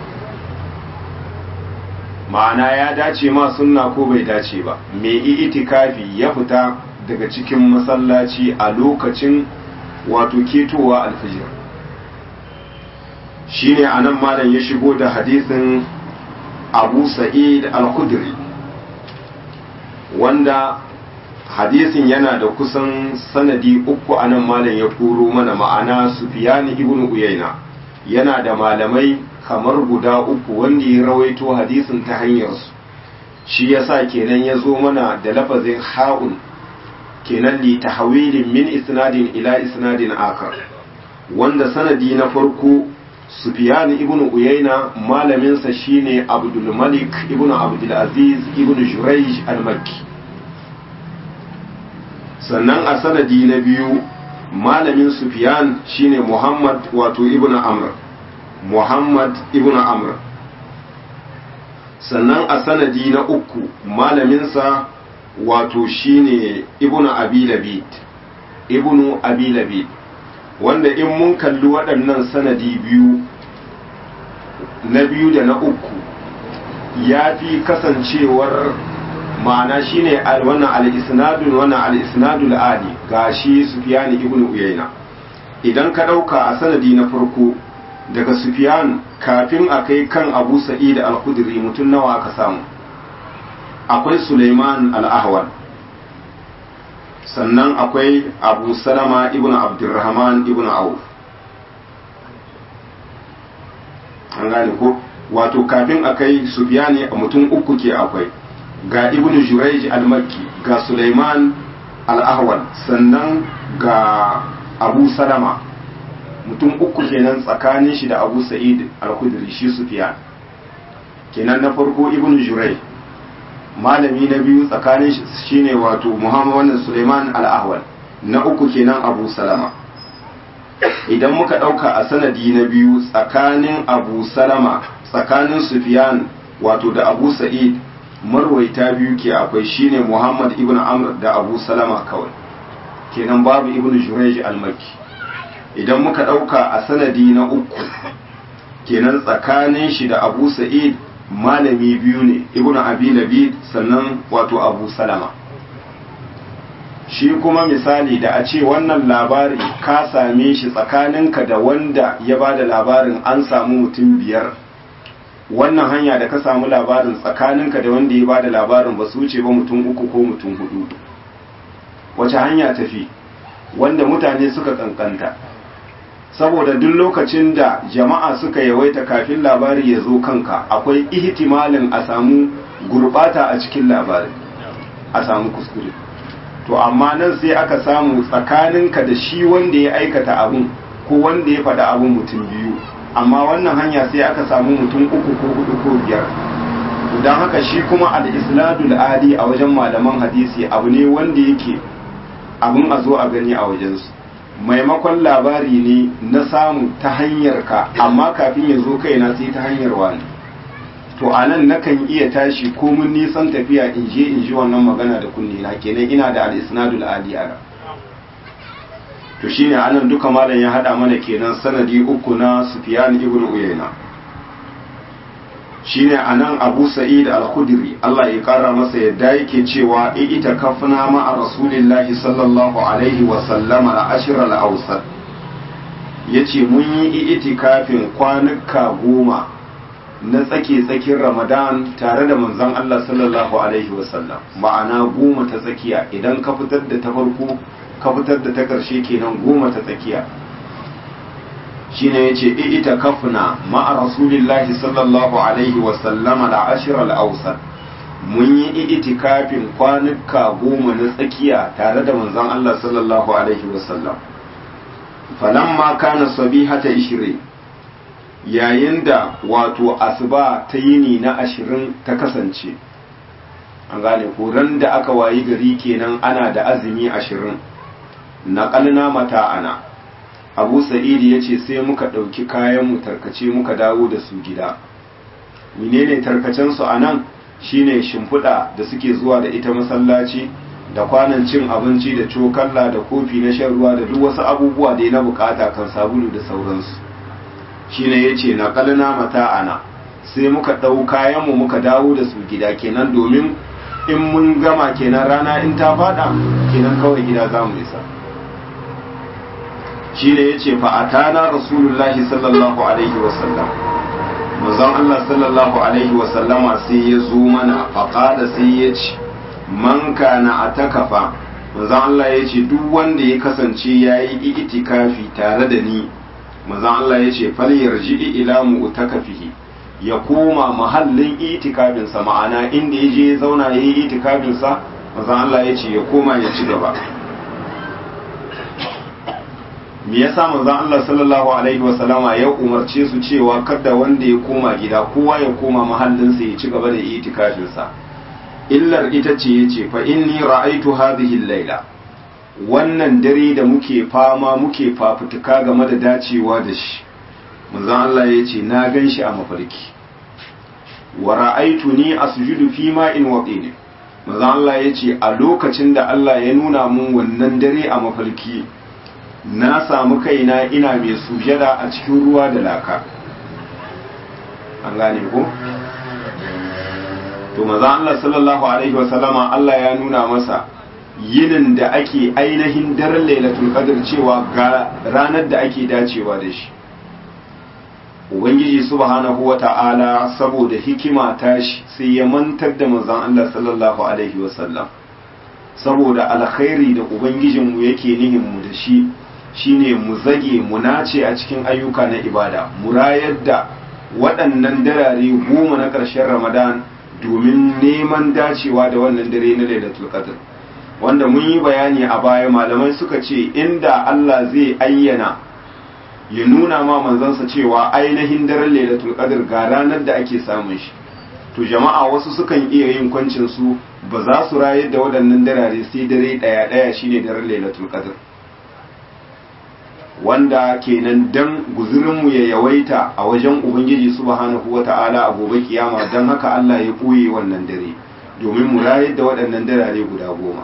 ma'ana ya dace ma sunna ko bai dace ba mai itikafi ya fita daga cikin masallaci a lokacin wato ketowa alfijir shine anan malam ya shigo da hadisin abu sa'id al-khudri wanda hadisin yana da kusan sanadi uku anan malam ya koro mana ma'ana sufiyani ibn uyayna yana da malamai kamar guda uku wanda ya rawaito hadisin ta hanyarsu shi yasa kenan ya zo mana da lafazin ha'un kenan li tahwilin min isnadin ila isnadin akar wanda sanadi na farko Sufyan ibn Uyayna malaminsa shine Abdul Malik ibn Abdul Aziz ibn Jurayj al-Makki sannan a sanadi na biyu malamin Sufyan shine Muhammad wato ibn Amr Muhammad ibn Amr sannan a sanadi na uku malaminsa wato shine ibn Abi Labid ibn Abi Labid wanda in mun kalli waɗannan sanadi biyu na biyu da na uku ya fi kasancewar ma'ana shine wannan al-isnadun wannan al-isnadul ali gashi Sufyan ibn Uyayna idan ka ɗauka a sanadi na farko daga Sufyan kafin a kai kan Abu Sa'id al-Khudri mutum nawa aka samu akwai Sulaiman al-Ahwal sannan akwai Abu Salama ibn Abdurrahman ibn Auf an gane ko wato kafin a kai Sufyan mutum uku ke akwai ga Ibn Jurayj al-Makki ga Sulaiman al-Ahwal sannan ga Abu Salama mutum uku kenan tsakanin shi da abu sa'id al-khudri shi sufyan kenan na farko ibnu jurai malami na biyu tsakanin shi shine wato muhammad wannan suleiman al-ahwal na uku kenan abu salama idan muka ɗauka a sanadi na biyu tsakanin abu salama tsakanin sufyan wato da abu sa'id marwaita biyu ke akwai shine muhammad ibn amr da abu salama kawai kenan babu ibn jurej al-makki idan muka ɗauka a sanadi na uku kenan tsakanin shi da abu sa'id malami biyu ne ibn abi labid sannan wato abu salama shi kuma misali da a ce wannan labari ka same shi tsakaninka da wanda ya ba da labarin an samu mutum biyar wannan hanya da ka samu labarin tsakaninka da wanda ya ba da labarin ba su wuce ba mutum uku ko mutum hudu wace hanya tafi wanda mutane suka kankanta saboda duk lokacin da jama'a suka yawaita kafin labari ya zo kanka akwai ihtimalin a samu gurbata a cikin labarin a samu kuskure to amma nan sai aka samu tsakaninka da shi wanda ya aikata abun ko wanda ya faɗa abun mutum biyu amma wannan hanya sai aka samu mutum uku ko hudu ko biyar don haka shi kuma al-isladul adi a wajen malaman hadisi abu ne wanda yake abun a zo a gani a wajensu maimakon labari ne na samu ta hanyar ka amma kafin ya zo kaina sai ta hanyar wani to a nan nakan iya tashi ko mun nisan tafiya in je in ji wannan magana da kunne na kenan ina da al-isnadul adi a to shine anan duka malam ya hada mana kenan sanadi uku na Sufyan ibn Uyayna shine anan Abu Sa'id al-Khudri Allah ya kara masa yadda yake cewa ita kafna ma Rasulillahi sallallahu alaihi wa sallam al-ashr al-awsat yace mun yi itikafin kwanuka goma na tsake tsakin Ramadan tare da manzon Allah sallallahu alaihi wa sallam ma'ana goma ta tsakiya idan ka fitar da ta farko ka fitar da ta ƙarshe kenan goma ta tsakiya shine yace ita kafna ma'a rasulillahi sallallahu alaihi wa sallama da ashiral awsat mun yi itikafin kwanuka goma na tsakiya tare da manzon Allah sallallahu alaihi wa sallam falamma kana sabihata 20 yayin da wato asuba ta yini na ashirin ta kasance an gane ko ran da aka wayi gari kenan ana da azumi ashirin naƙalna mata'ana abu sa'idi ya ce sai muka ɗauki kayan mu tarkace muka dawo da su gida menene tarkacensu a nan shine shimfiɗa da suke zuwa da ita masallaci da kwanan cin abinci da cokalla da kofi na shan ruwa da duk wasu abubuwa da na bukata kan sabulu da sauransu shine ya ce naƙalna mata'ana sai muka ɗau kayan mu muka dawo da su gida kenan domin in mun gama kenan rana in ta fada kenan kawai gida za mu isa shi ne ya ce fa'atana rasulullahi sallallahu alaihi wasallam mazan Allah sallallahu alaihi wasallama sai ya zo mana faƙada sai ya ce man kana a takafa mazan Allah ya ce duk wanda ya kasance ya yi itikafi tare da ni mazan Allah ya ce falyar ji'i ila mu takafihi ya koma mahallin itikafinsa ma'ana inda ya je ya zauna ya yi itikafinsa mazan Allah ya ce ya koma ya ci gaba me yasa manzon Allah sallallahu alaihi wasallama ya umarce su cewa kada wanda ya koma gida kowa ya koma mahallinsa ya ci gaba da itikafin sa illar ita ce yace fa inni ra'aitu hadhihi al-laila wannan dare da muke fama muke fafutuka game da dacewa da shi manzon Allah yace na ganshi a mafarki wa ra'aituni asjudu fi ma'in waqin manzon Allah yace a lokacin da Allah ya nuna mun wannan dare a mafarki na samu kaina ina mai sujada a cikin ruwa da laka an gane ko to maza Allah sallallahu alaihi wasallama Allah ya nuna masa yinin da ake ainihin daren lailatul qadr cewa ga ranar da ake dacewa da shi ubangiji subhanahu wata'ala saboda hikima tashi sai ya mantar da manzon Allah sallallahu alaihi wasallam saboda alkhairi da ubangijinmu yake nihin mu da shi shine mu zage mu nace a cikin ayyuka na ibada mu rayar da waɗannan darare goma na ƙarshen ramadan domin neman dacewa da wannan dare na lailatul qadr wanda mun yi bayani a baya malamai suka ce inda Allah zai ayyana ya nuna ma manzansa cewa ainihin daren lailatul qadr ga ranar da ake samun shi to jama'a wasu sukan iya yin kwancin su ba za su rayar da waɗannan darare sai dare ɗaya ɗaya shine daren lailatul qadr wanda kenan dan guzurinmu ya yawaita a wajen ubangiji subhanahu wata'ala a gobe kiyama dan haka Allah ya koye wannan dare domin mu rayar da waɗannan darare guda goma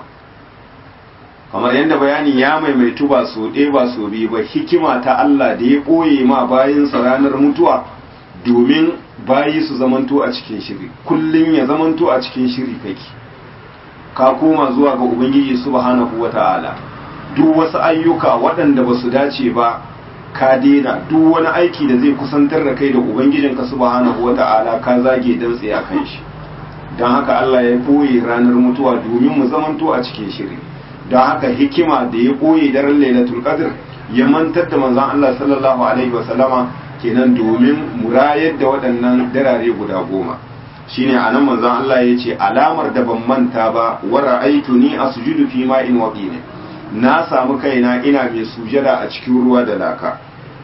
kamar yadda bayani ya maimaitu ba so ɗaya ba so biyu ba hikima ta Allah da ya ɓoye ma bayansa ranar mutuwa domin bayi su zamanto a cikin shiri kullum ya zamanto a cikin shiri kake ka koma zuwa ga ubangiji subhanahu wata'ala duk wasu ayyuka waɗanda ba su dace ba ka daina duk wani aiki da zai kusantar da kai da ubangijinka subhanahu wata'ala ka zage dan tsaya kan shi don haka Allah ya ɓoye ranar mutuwa domin mu zamanto a cikin shiri don haka hikima da ya ɓoye daren lailatul qadr ya mantar da manzon Allah sallallahu alaihi wa sallama kenan domin murayar da waɗannan darare guda goma shine anan manzon Allah ya ce alamar da ban manta ba wa ra'aytuni asjudu fi ma'in waqin na samu kaina ina mai sujada a cikin ruwa da laka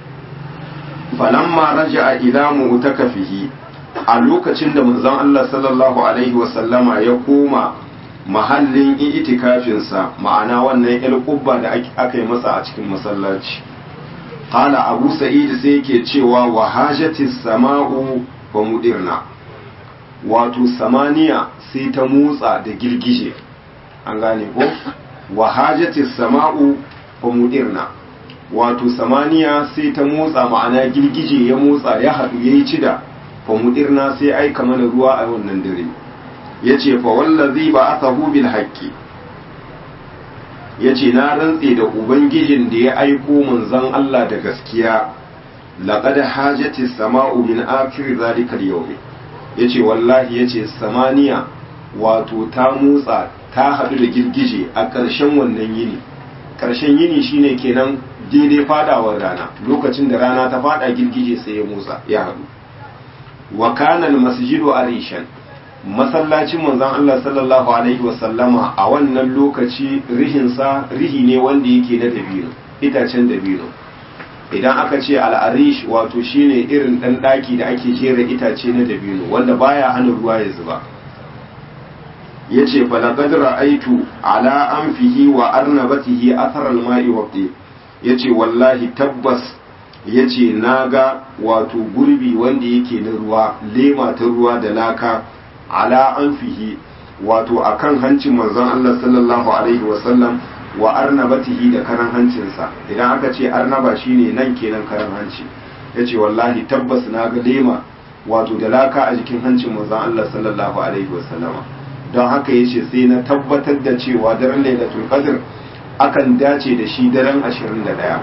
falamma raja'a ila mu'takafihi a lokacin da manzon Allah sallallahu alaihi wa sallama ya koma mahallin itikafinsa ma'ana wannan yar kubba da aka yi masa a cikin masallaci qala abu sa'id sai yake cewa wa hajatis sama'u wa mudirna wato samaniya sai ta motsa da girgije an gane ko wa hajatis sama'u wa mudirna wato samaniya sai ta motsa ma'ana girgije ya motsa ya haɗu yayi cida fa mudirna sai aika mana ruwa a wannan dare ya ce fa wallazi ba aka bil haƙƙi ya ce na rantse da ubangijin da ya aiko manzon Allah da gaskiya laqad hajati sama'u min akhir zalika al-yawm yace wallahi yace samaniya wato ta motsa ta hadu da girgije a ƙarshen wannan yini ƙarshen yini shine kenan daidai fadawar rana lokacin da rana ta fada girgije sai ya motsa ya hadu wa kana al-masjidu arishan masallacin manzon Allah sallallahu alaihi wasallama a wannan lokaci rihinsa rihi ne wanda yake na dabino itacen dabino idan aka ce al'arish wato shine irin dan daki da ake jera itace na dabino wanda baya hana ruwa ya zuba yace fa laqad ra'aytu ala anfihi wa arnabatihi athar al-ma'i wa yace wallahi tabbas yace naga wato gurbi wanda yake na ruwa lema ta ruwa da laka ala anfihi wato akan hancin manzon Allah sallallahu alaihi wasallam wa arnabatihi da karan hancinsa idan aka ce arnaba shine nan kenan karan hanci yace wallahi tabbas na ga lema wato da laka a jikin hancin manzon Allah sallallahu alaihi wasallama don haka yace sai na tabbatar da cewa daren lailatul qadr akan dace da shi daren 21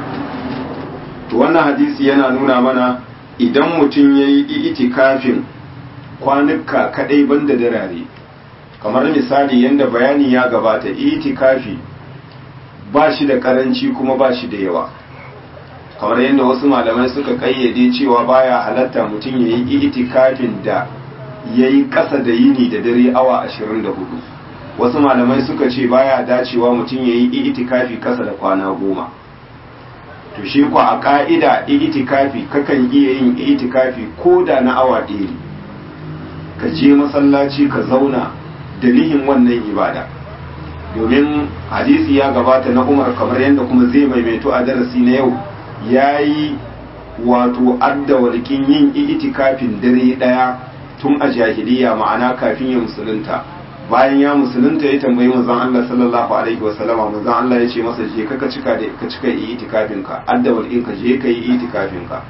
to wannan hadisi yana nuna mana idan mutum yayi itikafin kwanuka kadai banda darare kamar misali yadda bayani ya gabata itikafi ba shi da karanci kuma ba shi da yawa kamar yadda wasu malamai suka kayyade cewa baya halatta mutum ya yi itikafin da ya yi ƙasa da yini da dare awa 24 wasu malamai suka ce baya dacewa mutum ya yi itikafi ƙasa da kwana goma to shi kwa a ƙa'ida itikafi kakan iya yin itikafi ko da na awa ɗaya ka je masallaci ka zauna da nihin wannan ibada domin hadisi ya gabata na umar kamar yadda kuma zai maimaito a darasi na yau ya yi wato adda walƙin yin itikafin dare ɗaya tun a jahiliya ma'ana kafin ya musulunta bayan ya musulunta ya tambayi manzon Allah sallallahu alaihi wasallama manzon Allah ya ce masa je ka cika da ka cika itikafin ka adda walƙin ka je ka yi itikafin ka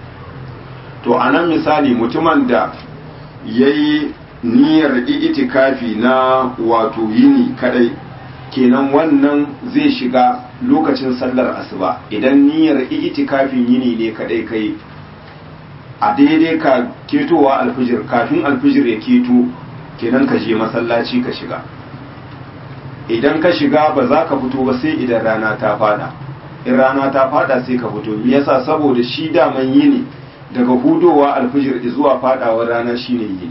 to anan misali mutumin da ya yi niyyar itikafi na wato yini kadai kenan wannan zai shiga lokacin sallar asuba idan niyyar itikafin yini ne kadai kai a daidai ka ketowa alfijir kafin alfijir ya keto kenan ka je masallaci ka shiga idan ka shiga ba za ka fito ba sai idan rana ta fada in rana ta fada sai ka fito me yasa saboda shi daman yini daga hudowa alfijir zuwa fadawar rana shine yini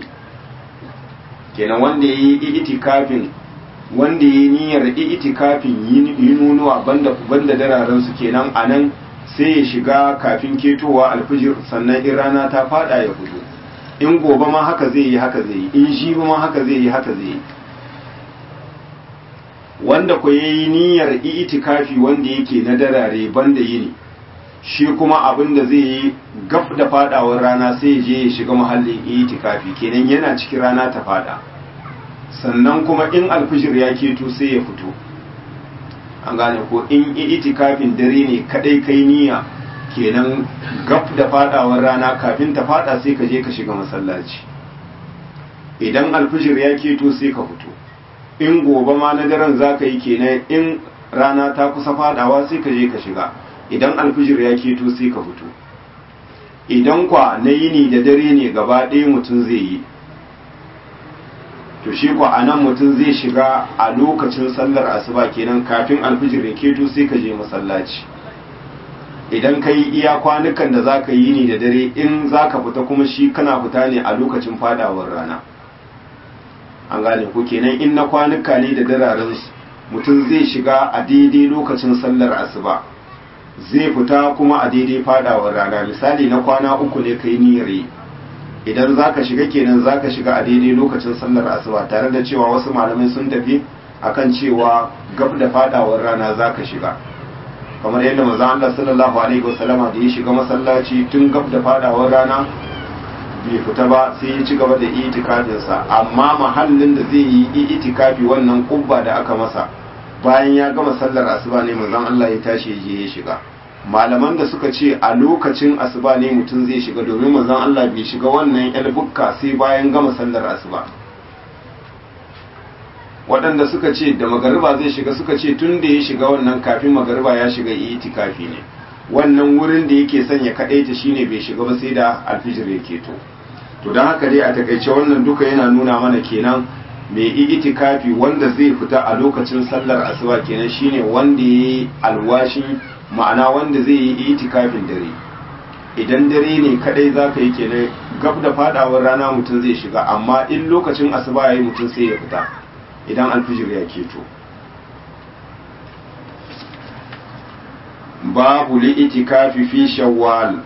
kenan wanda yayi itikafin wanda yayi niyyar itikafin yinunuwa banda banda dararen su kenan anan sai ya shiga kafin ketowa alfijir sannan in rana ta fada ya fito in gobe ma haka zai yi haka zai yi in shi ma haka zai yi haka zai yi wanda ku yayi niyyar itikafi wanda yake na darare banda yini shi kuma abin da zai yi gaf da fadawar rana sai ya je ya shiga mahallin itikafi kenan yana cikin rana ta fada sannan kuma in alfijir ya keto sai ya fito an gane ko in itikafin dare ne kadai kai niyya kenan gaf da fadawar rana kafin ta fada sai ka je ka shiga masallaci idan alfijir ya keto sai ka fito in gobe ma na daren za ka yi kenan in rana ta kusa fadawa sai ka je ka shiga idan alfijir ya keto sai ka fito idan kwa na yini da dare ne gaba ɗaya mutum zai yi to shi kwa a nan mutum zai shiga a lokacin sallar asuba kenan kafin alfijir ya keto sai ka je masallaci idan ka yi iya kwanukan da za ka yi ni da dare in za ka fita kuma shi kana fita ne a lokacin fadawar rana an gane ko kenan in na kwanuka ne da dararen mutum zai shiga a daidai lokacin sallar asuba zai fita kuma a daidai fadawar rana misali na kwana uku ne kai niyyar yi idan za ka shiga kenan za ka shiga a daidai lokacin sallar asuba tare da cewa wasu malamai sun tafi akan cewa gab da fadawar rana za ka shiga kamar yadda manzon Allah sallallahu alaihi wasallama da ya shiga masallaci tun gab da fadawar rana bai fita ba sai ya ci gaba da itikafinsa amma mahallin da zai yi itikafi wannan kubba da aka masa bayan ya gama sallar asuba ne manzon Allah ya tashi ya je ya shiga malaman da suka ce a lokacin asuba ne mutum zai shiga domin manzon Allah bai shiga wannan yar bukka sai bayan gama sallar asuba waɗanda suka ce da magariba zai shiga suka ce tun da ya shiga wannan kafin magariba ya shiga itikafi ne wannan wurin da yake son ya kaɗaita shine bai shiga ba sai da alfijir ya keto to don haka dai a takaice wannan duka yana nuna mana kenan mai itikafi wanda zai fita a lokacin sallar asuba kenan shine wanda ya yi alwashin ma'ana wanda zai yi itikafin dare idan dare ne kadai za ka yi kenan gab da fadawar rana mutum zai shiga amma in lokacin asuba ya yi mutum sai ya fita idan alfijir ya keto babu li'itikafi fi shawwal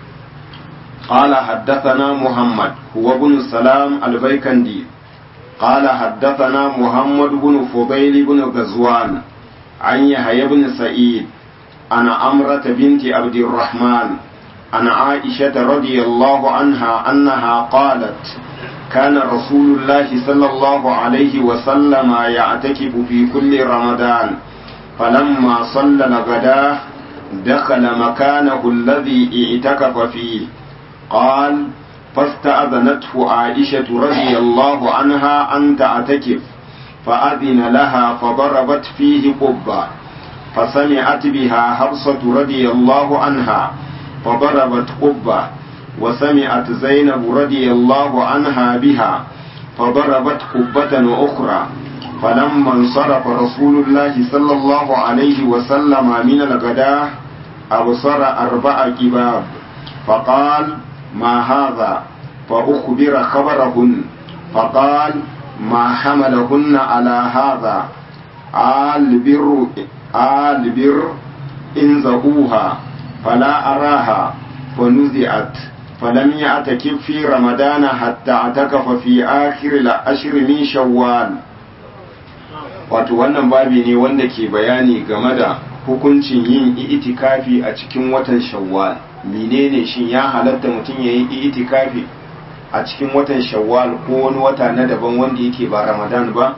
قال حدثنا محمد هو بن السلام البيكندي قال حدثنا محمد بن فضيل بن غزوان عن يحيى بن سعيد عن أمرة بنت عبد الرحمن عن عائشة رضي الله عنها أنها قالت كان رسول الله صلى الله عليه وسلم يعتكف في كل رمضان فلما صلى الغداء دخل مكانه الذي اعتكف فيه قال فاستأذنته عائشة رضي الله عنها أن تعتكف فأذن لها فضربت فيه قبة فسمعت بها حفصة رضي الله عنها فضربت قبة وسمعت زينب رضي الله عنها بها فضربت قبة أخرى فلما انصرف رسول الله صلى الله عليه وسلم من الغداء أبصر أربع كباب فقال ما هذا فأخبر خبرهن فقال ما حملهن على هذا آل بر آل بر إن زهوها فلا أراها فنزعت فلم يعتكف في رمضان حتى اعتكف في آخر العشر من شوال wato wannan babi ne wanda ke bayani game da hukuncin yin itikafi a cikin watan shawwal menene shin ya halatta mutum ya yi itikafi a cikin watan shawwal ko wani wata na daban wanda yake ba ramadan ba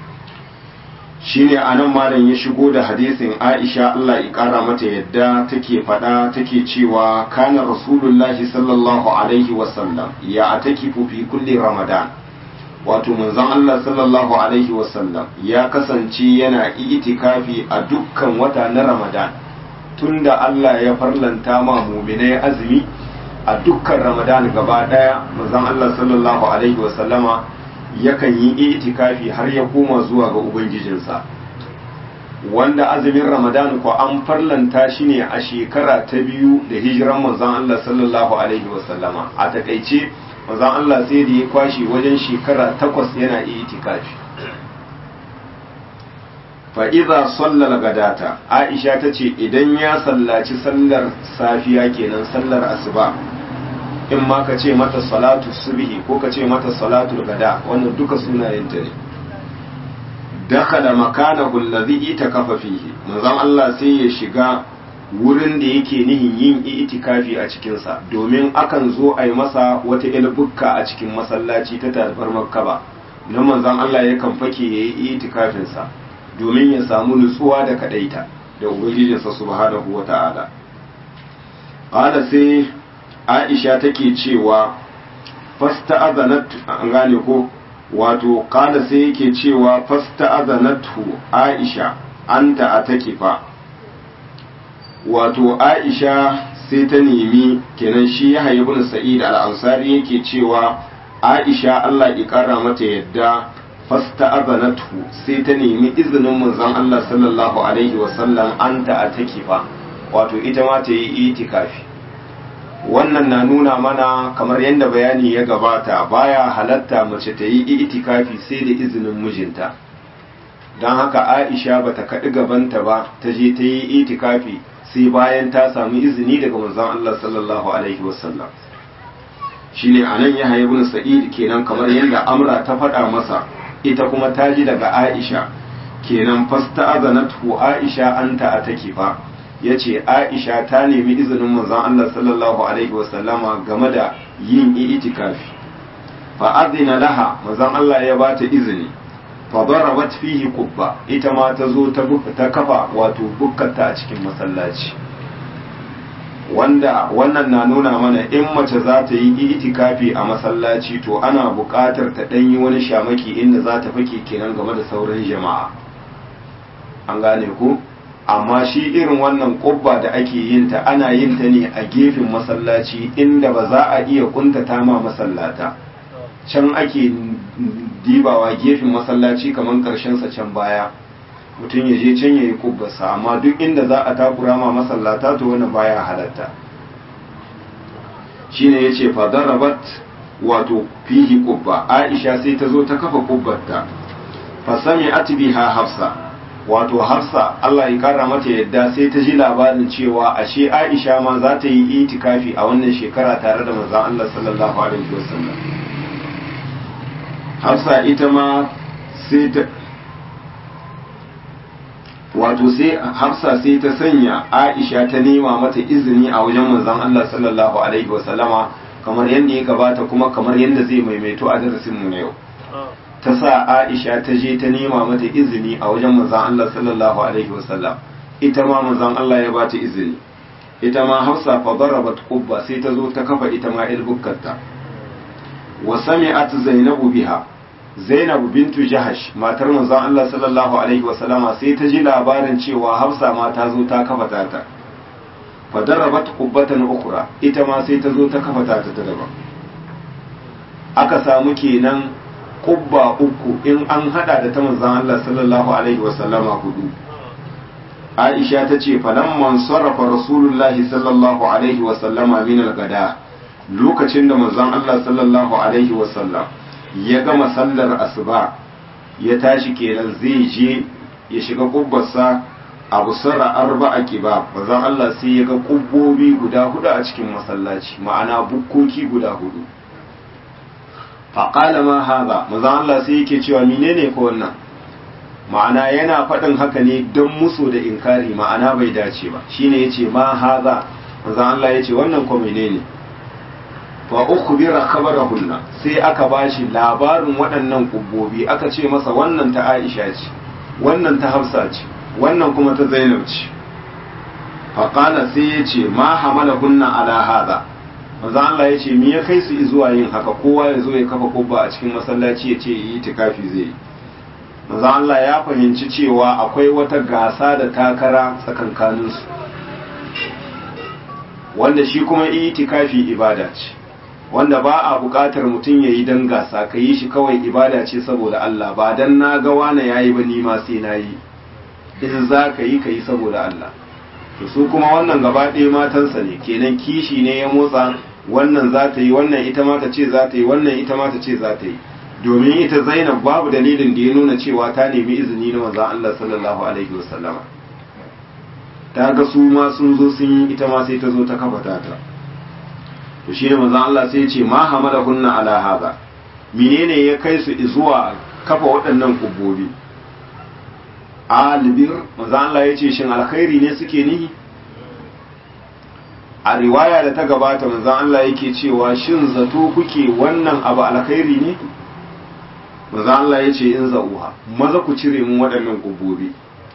shine anan malam ya shigo da hadisin aisha Allah ya kara mata yadda take fada take cewa kana rasulullahi sallallahu alaihi wasallam ya atakifu fi kulli ramadan wato manzon Allah sallallahu alaihi wasallam ya kasance yana itikafi a dukkan wata na ramadan tunda Allah ya farlanta ma muminai azumi a dukkan ramadan gaba daya manzon Allah sallallahu alaihi wasallama yakan yi itikafi har ya koma zuwa ga ubangijinsa wanda azumin ramadan ko an farlanta shi ne a shekara ta biyu da hijiran manzon Allah sallallahu alaihi wasallama a takaice manzon Allah sai da ya kwashi wajen shekara takwas yana itikafi fa idza sallal gadata aisha tace idan ya sallaci sallar safiya kenan sallar asuba in ma ka ce mata salatu subhi ko ka ce mata salatu gada wannan duka sunayenta ne dakhala makanahu alladhi itakafa fihi manzon Allah sai ya shiga wurin da yake nihin yin itikafi a cikinsa domin akan zo a yi masa wata ilbukka a cikin masallaci ta tarbar makkaba na manzon Allah yakan fake ya yi itikafinsa domin ya samu nutsuwa da kadaita da ubangijinsa subhanahu wa ta'ala qala sai Aisha take cewa fasta'azanat an gane ko wato qala sai yake cewa fasta'azanatu Aisha anta atakifa wato Aisha sai ta nemi kenan shi ya ibn Sa'id al-Ansari yake cewa Aisha Allah ya kara mata yadda fasta'azanatu sai ta nemi izinin manzon Allah sallallahu alaihi wasallam anta atakifa wato ita ma ta yi itikafi wannan na nuna mana kamar yadda bayani ya gabata baya halatta mace ta yi itikafi sai da izinin mijinta don haka aisha ba ta kaɗi gabanta ba ta je ta yi itikafi sai bayan ta samu izini daga manzon Allah sallallahu alaihi wasallam shine anan ya haibu sa'id kenan kamar yadda amra ta faɗa masa ita kuma ta ji daga aisha kenan fasta azanatu aisha anta a take fa ya ce aisha ta nemi izinin manzon Allah sallallahu alaihi wasallama game da yin itikafi fa azina laha manzon Allah ya bata izini fa darabat fihi qubba ita ma ta zo ta ta kafa wato bukkata a cikin masallaci wanda wannan na nuna mana in mace za ta yi itikafi a masallaci to ana buƙatar ta ɗanyi wani shamaki inda za ta fake kenan game da sauran jama'a an gane ku amma shi irin wannan ƙubba da ake yin ta ana yin ta ne a gefen masallaci inda ba za a iya kuntata ma masallata can ake dibawa gefen masallaci kamar sa can baya mutum ya je can ya yi kubbarsa amma duk inda za a takura ma masallata to wani baya halatta shine ya ce fadarabat wato fihi kubba aisha sai ta zo ta kafa kubbarta fasami atbiha hafsa wato hafsa Allah ya kara mata yadda sai ta ji labarin cewa ashe aisha ma za ta yi itikafi a wannan shekara tare da manzon Allah sallallahu alaihi wasallam hafsa ita ma sai ta wato sai hafsa sai ta sanya aisha ta nema mata izini a wajen manzon Allah sallallahu alaihi wasallama kamar yadda ya gabata kuma kamar yadda zai maimaito a darasin mu na yau ta sa aisha ta je ta nema mata izini a wajen manzon Allah sallallahu alaihi wasallam ita ma manzon Allah ya bata izini ita ma hafsa fa darabat qubba sai ta zo ta kafa ita ma ilbukkarta wa sami'at zainabu biha Zainab bintu Jahash matar manzon Allah sallallahu alaihi wasallama sai ta ji labarin cewa Hafsa ma ta zo ta kafa ta fa darabat qubbatan ukhra ita ma sai ta zo ta kafa ta ta daban aka samu kenan kubba uku in an hada da ta manzon Allah sallallahu alaihi wasallama hudu Aisha ta ce falamman sarrafa Rasulullahi sallallahu alaihi wasallama min al-gada lokacin da manzon Allah sallallahu alaihi wasallam ya gama sallar asuba ya tashi kenan zai je ya shiga kubbarsa abu sara arba a kiba bazan Allah sai ya ga kubbobi guda hudu a cikin masallaci ma'ana bukkoki guda hudu faƙala ma haza mazan Allah sai yake cewa menene ko wannan ma'ana yana faɗin haka ne don muso da inkari ma'ana bai dace ba shine yace ma haza mazan Allah yace wannan ko menene fa ukhbira khabarahunna sai aka bashi labarin waɗannan kubbobi aka ce masa wannan ta Aisha ce wannan ta Hafsa ce wannan kuma ta Zainab ce fa qala sai yace ma hamalahunna ala hada manzo Allah yace me ya kai su zuwa yin haka kowa ya zo ya kafa kubba a cikin masallaci ya ce yi tikafi zai manzo Allah ya fahimci cewa akwai wata gasa da takara tsakankaninsu wanda shi kuma itikafi ibada ce wanda ba a buƙatar mutum ya yi don gasa ka yi shi kawai ibada ce saboda Allah ba don na ga wane ya yi ba ni ma sai na yi in za ka yi ka yi saboda Allah to su kuma wannan gaba ɗaya matansa ne kenan kishi ne ya motsa wannan za ta yi wannan ita ma ta ce za ta yi wannan ita ma ta ce za ta yi domin ita zainab babu dalilin da ya nuna cewa ta nemi izini na manzon Allah sallallahu alaihi wasallama ta ga su ma sun zo sun yi ita ma sai ta zo ta kafa ta ta to shi ne manzon Allah sai ya ce ma hamalahunna ala hada menene ya kai su zuwa kafa waɗannan kubbobi albir manzon Allah ya ce shin alkhairi ne suke nihi a riwaya da ta gabata manzon Allah yake cewa shin zato kuke wannan abu alkhairi ne manzon Allah ya ce in za'uha maza ku cire mun waɗannan kubbobi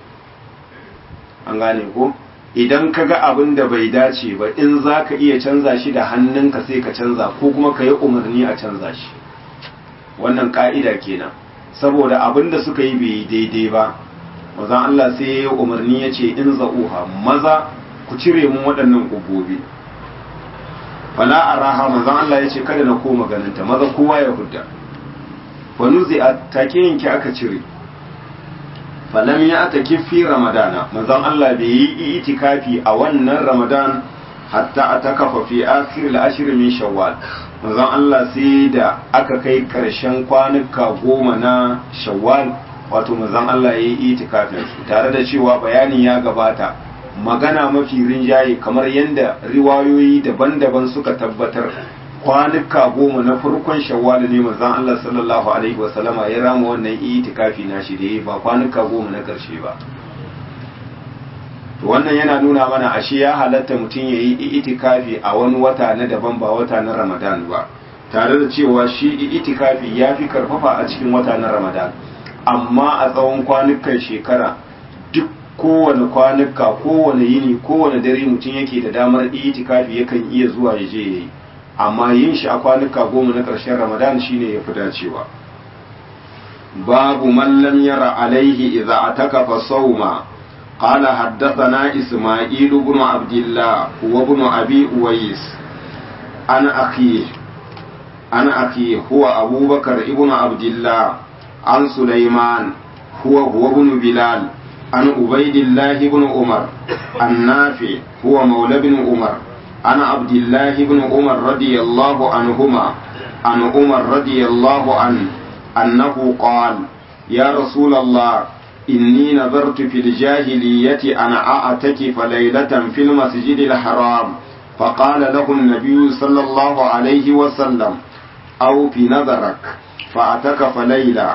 an gane ko idan ka ga abin da bai dace ba in za ka iya canza shi da hannunka sai ka canza ko kuma ka yi umarni a canza shi wannan ka'ida kenan saboda abin da suka yi bai daidai ba mazan Allah sai ya yi umarni ya ce in za'uha maza ku cire mun waɗannan ƙubobi fala a raha mazan Allah ya ce kada na koma ganinta maza kowa ya hudda wani zai a take yanki aka cire falam ya ta kifi ramadana manzon Allah bai yi itikafi a wannan ramadan hatta a ta kafa fi akhir al-ashr min shawwal manzon Allah sai da aka kai karshen kwanuka goma na shawwal wato manzon Allah ya yi itikafin su tare da cewa bayani ya gabata magana mafi rinjaye kamar yadda riwayoyi daban-daban suka tabbatar kwanuka goma na farkon shawwal ne manzon Allah sallallahu alaihi wasallama ya rama wannan itikafi na shi da yi ba kwanuka goma na karshe ba to wannan yana nuna mana ashe ya halatta mutum ya yi itikafi a wani wata na daban ba wata na Ramadan ba tare da cewa shi itikafi ya fi karfafa a cikin wata na Ramadan amma a tsawon kwanukan shekara duk kowane kwanuka kowane yini kowane dare mutum yake da damar itikafi yakan iya zuwa ya je yayi amma yin shi a kwanuka goma na ƙarshen ramadan shine ya fi dacewa babu mallam yara alaihi idza ataka fa sawma قال حدثنا إسماعيل بن عبد الله وابن أبي أويس عن أخيه عن أخيه هو أبو بكر ابن عبد الله عن سليمان هو هو ابن بلال عن عبيد الله بن عمر النافع هو مولى بن عمر عن عبد الله بن عمر رضي الله عنهما عن عمر رضي الله عنه أنه قال يا رسول الله إني نظرت في الجاهلية أن أعتكف ليلة في المسجد الحرام فقال له النبي صلى الله عليه وسلم أو في نظرك فأعتكف ليلة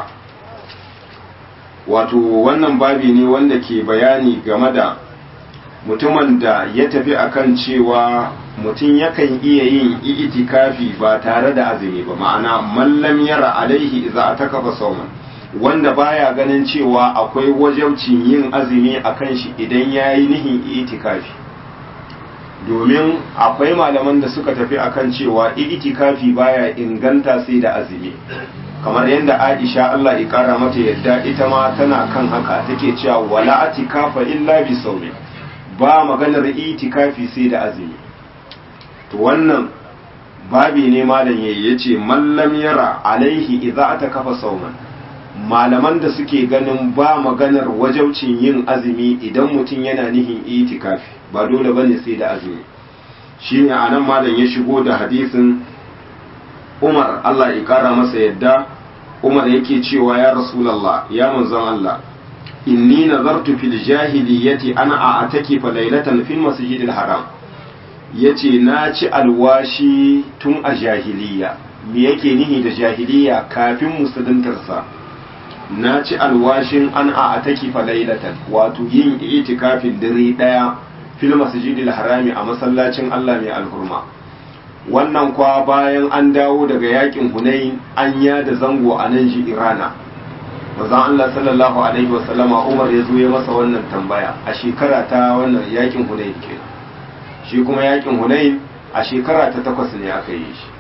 wato wannan babi ne wanda ke bayani game da mutumin da ya tafi akan cewa mutum yakan iya yin itikafi ba tare da azumi ba ma'ana mallam yara alaihi za a taka sauman wanda baya ganin cewa akwai wajabcin yin azumi a kan shi idan ya yi nihin itikafi domin akwai malaman da suka tafi akan cewa itikafi baya inganta sai da azumi kamar yadda Aisha Allah ya kara mata yadda ita ma tana kan haka take cewa wala atikafa illa bi sawmi ba maganar itikafi sai da azumi to wannan babi ne malam yayi yace mallam yara alaihi idza atakafa sawman malaman da suke ganin ba maganar wajaucin yin azumi idan mutum yana nihin itikafi ba dole bane sai da azumi shine anan malam ya shigo da hadisin Umar Allah ya kara masa yadda Umar yake cewa ya Rasulullah ya manzon Allah inni nazartu fil jahiliyyati ana a'taki fa laylatan fil masjidil haram yace na ci alwashi tun a jahiliya me yake nihi da jahiliya kafin musuluntarsa na ci alwashin an a'taki fa laylatan wato yin itikafin dare daya fil masjidil harami a masallacin Allah mai alhurma wannan kwa bayan an dawo daga yakin hunain an ya da zango a nan shi irana mazan Allah sallallahu alaihi wasallama umar ya zo ya masa wannan tambaya a shekara ta wannan yakin hunain ke shi kuma yakin hunain a shekara ta takwas ne aka yi shi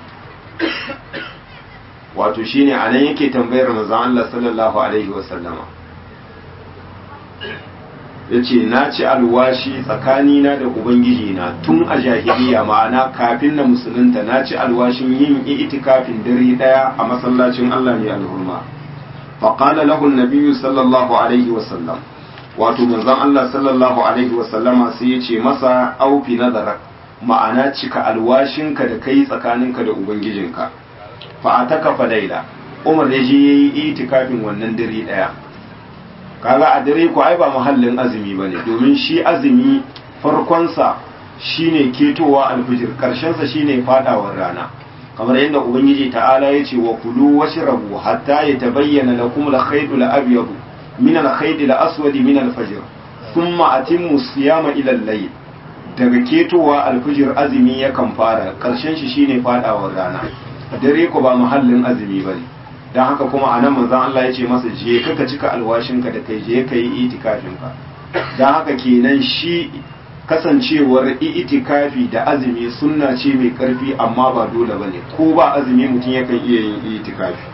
wato shine a nan yake tambayar mazan Allah sallallahu alaihi wasallama ya ce na ci alwashi tsakanina da ubangiji na tun a jahiliya ma'ana kafin na musulunta na ci alwashin yin itikafin dare daya a masallacin Allah mai alhurma faƙala lahun nabiyu sallallahu alaihi wasallam wato manzon Allah sallallahu alaihi wasallama sai ya ce masa aufi nazarak ma'ana cika alwashinka da kai tsakaninka da ubangijinka fa ataka fa laila umar ya je yayi itikafin wannan dare daya kaga a dare ko ai ba muhallin azumi bane domin shi azumi farkonsa shine ketowa alfijir karshensa shine fadawar rana kamar yadda ubangiji ta'ala ya ce wa kulu washrabu hatta yatabayyana lakum al-khayt al-abyad min al-khayt al-aswad min al-fajr thumma atimmu siyama ila al-layl daga ketowa alfijir azumi yakan fara karshen shi shine fadawar rana dare ko ba muhallin azumi bane dan haka kuma anan manzon Allah ya ce masa je ka cika alwashinka da kai je ka yi itikafinka dan haka kenan shi kasancewar itikafi da azumi sunna ce mai karfi amma ba dole bane ko ba azumi mutum yakan iya yin itikafi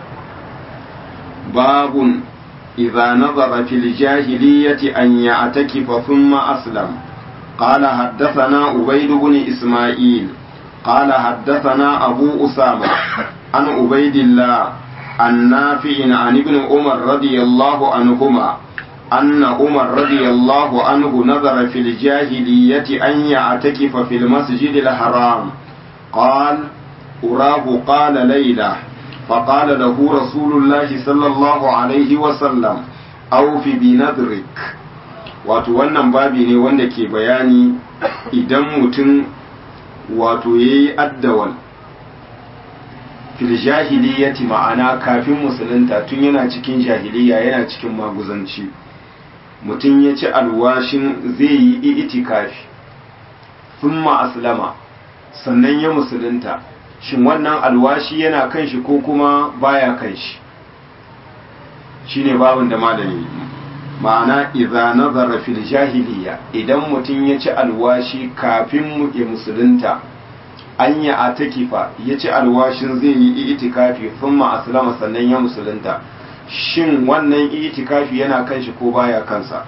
babun idza nazara fil jahiliyyati an ya'takifa thumma aslam قال حدثنا عبيد بن إسماعيل قال حدثنا أبو أسامة عن عبيد الله عن نافع عن ابن عمر رضي الله عنهما أن عمر رضي الله عنه نظر في الجاهلية أن يعتكف في المسجد الحرام قال أراه قال ليلة فقال له رسول الله صلى الله عليه وسلم أوف بنذرك wato wannan babi ne wanda ke bayani idan mutum wato ya yi addawal fil jahiliyati ma'ana kafin musulunta tun yana cikin jahiliya yana cikin maguzanci mutum ya ci alwashin zai yi itikafi thumma aslama sannan ya musulunta shin wannan alwashi yana kan shi ko kuma baya kan shi shine babin da malami ma'ana idza nazara fil jahiliya idan mutum ya ci alwashi kafin mu ya musulunta an ya atakifa ya ci alwashin zai yi itikafi thumma aslama sannan ya musulunta shin wannan itikafi yana kan shi ko baya kansa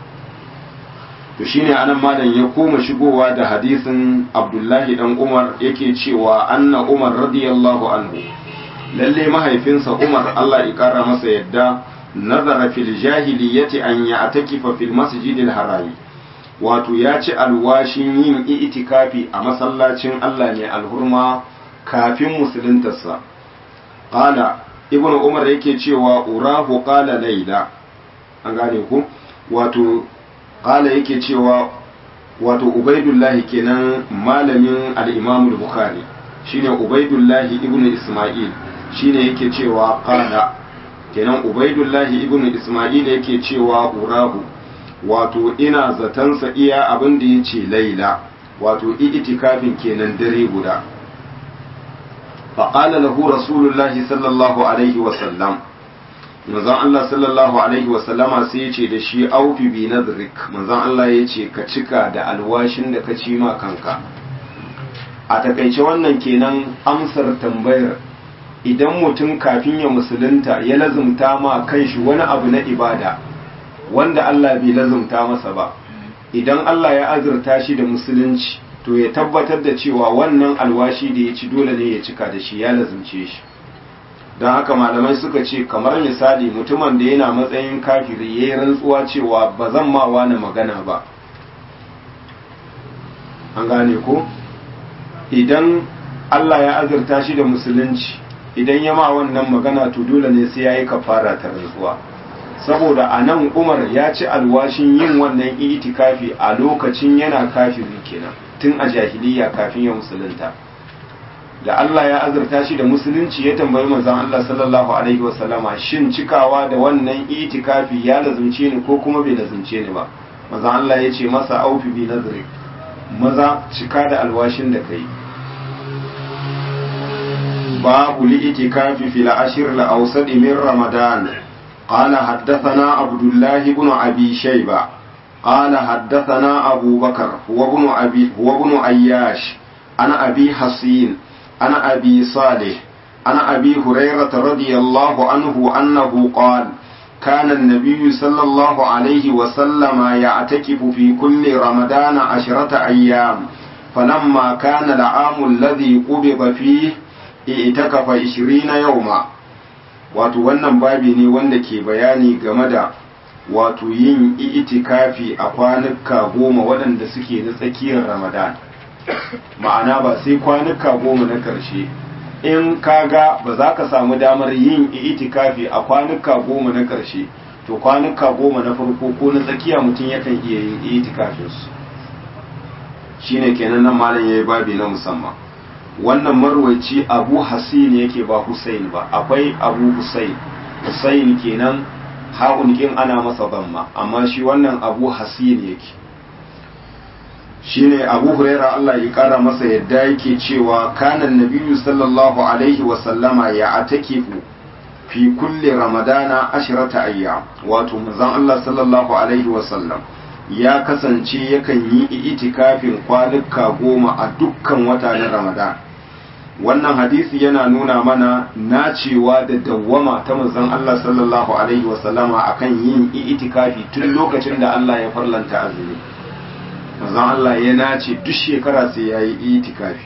to shine anan malam ya koma shigowa da hadisin Abdullahi dan Umar yake cewa anna Umar radiyallahu anhu lalle mahaifinsa Umar Allah ya kara masa yadda nazara fil jahiliyyati an ya'takifa fil masjidil harami wato ya ci alwashin yin itikafi a masallacin Allah ne alhurma kafin musuluntarsa qala ibnu umar yake cewa urahu qala laila an gane ku wato qala yake cewa wato ubaidullahi kenan malamin al-imam al-bukhari shine ubaidullahi ibnu isma'il shine yake cewa qala kenan ubaidullahi ibnu isma'il yake cewa urahu wato ina zatansa iya abin da yace laila wato itikafin kenan dare guda فقال له رسول الله صلى الله عليه وسلم manzon Allah sallallahu alaihi wasallama sai ya ce da shi aufi bi nadrik manzon Allah ya ce ka cika da alwashin da ka ci ma kanka a takaice wannan kenan amsar tambayar idan mutum kafin ya musulunta ya lazumta ma kanshi wani abu na ibada wanda Allah bai lazumta masa ba idan Allah ya azurta shi da musulunci to ya tabbatar da cewa wannan alwashi da ya ci dole ne ya cika da shi ya lazumce shi don haka malamai suka ce kamar misali mutumin da yana matsayin kafiri ya yi rantsuwa cewa ba zan ma wani magana ba an gane ko idan Allah ya azurta shi da musulunci idan ya ma wannan magana to dole ne sai ya yi kafara ta rantsuwa saboda a nan umar ya ci alwashin yin wannan itikafi a lokacin yana kafiri kenan tun a jahiliya kafin ya musulunta da Allah ya azurta shi da musulunci ya tambayi manzon Allah sallallahu alaihi wasallama shin cikawa da wannan itikafi ya lazumce ni ko kuma bai lazumce ni ba manzon Allah ya ce masa aufi bi nazri maza cika da alwashin da kai babu li itikafi fil ashir al awsad min ramadan قال حدثنا عبد الله بن أبي شيبة قال حدثنا أبو بكر هو ابن أبي هو ابن أياش أنا أبي حصين أنا أبي صالح أنا أبي هريرة رضي الله عنه أنه قال كان النبي صلى الله عليه وسلم يعتكف في كل رمضان عشرة أيام فلما كان العام الذي قبض فيه اعتكف عشرين يوما wato wannan babi ne wanda ke bayani game da wato yin itikafi a kwanuka goma waɗanda suke na tsakiyar ramadan ma'ana ba sai kwanuka goma na ƙarshe in kaga ba za ka samu damar yin itikafi a kwanuka goma na ƙarshe to kwanuka goma na farko ko na tsakiya mutum yakan iya yin itikafinsu shine kenan nan malam yayi babi na musamman wannan marwaci abu hasin yake ba husain ba akwai abu husain husain kenan ha'un kin ana masa zamma amma shi wannan abu hasin yake shine abu huraira Allah ya kara masa yadda yake cewa kanan nabiyyu sallallahu alaihi wa sallama ya atakifu fi kulli ramadana ashrata ayyam wato manzon Allah sallallahu alaihi wa sallam ya kasance yakan yi itikafin kwanuka goma a dukkan wata na ramadan wannan hadisi yana nuna mana nacewa da dawwama ta manzon Allah sallallahu alaihi wa sallama akan yin itikafi tun lokacin da Allah ya farlanta azumi manzon Allah ya nace duk shekara sai ya yi itikafi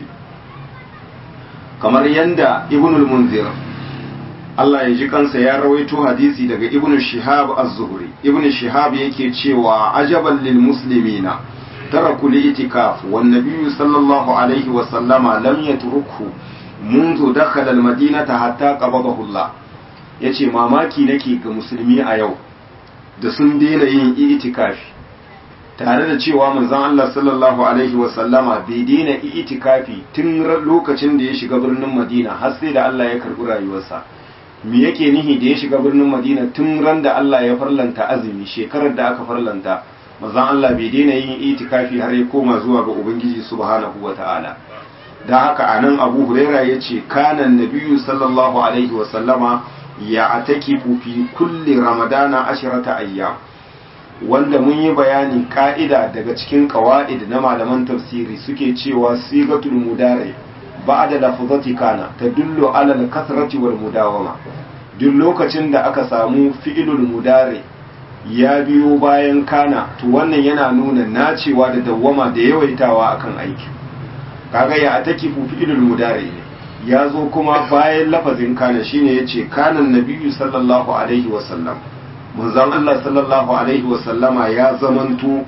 kamar yanda ibnul munzir Allah ya ji kansa ya rawaito hadisi daga ibn shihab az-zuhri ibn shihab yake cewa ajaban lil muslimina taraku li itikaf wan nabiy sallallahu alaihi wa sallama lam yatrukhu منذ دخل المدينة حتى قبضه الله yace mamaki nake ga musulmi a yau da sun daina yin itikafi tare da cewa manzon Allah sallallahu alaihi wa sallama bai daina itikafi tun lokacin da ya shiga birnin Madina har sai da Allah ya karbi rayuwarsa me yake nihi da ya shiga birnin Madina tun ran da Allah ya farlanta azumi shekarar da aka farlanta manzon Allah bai daina yin itikafi har ya koma zuwa ga Ubangiji subhanahu wataala da haka anan Abu Huraira yace kana nabiyyu sallallahu alaihi wa sallama ya atakifu fi kulli ramadana ashrata ayyam wanda mun yi bayani ka'ida daga cikin qawaid na malaman tafsiri suke cewa sigatul mudari ba'da lafzati kana tadullu ala al-kasrati wal mudawama duk lokacin da aka samu fi'ilul mudari ya biyo bayan kana to wannan yana nuna nacewa da dawwama da yawaitawa akan aiki kaga ya atakifu fi'ilul mudari ne ya zo kuma bayan lafazin kana shine yace kanan nabiyyu sallallahu alaihi wa sallam manzon Allah sallallahu alaihi wa sallama ya zamanto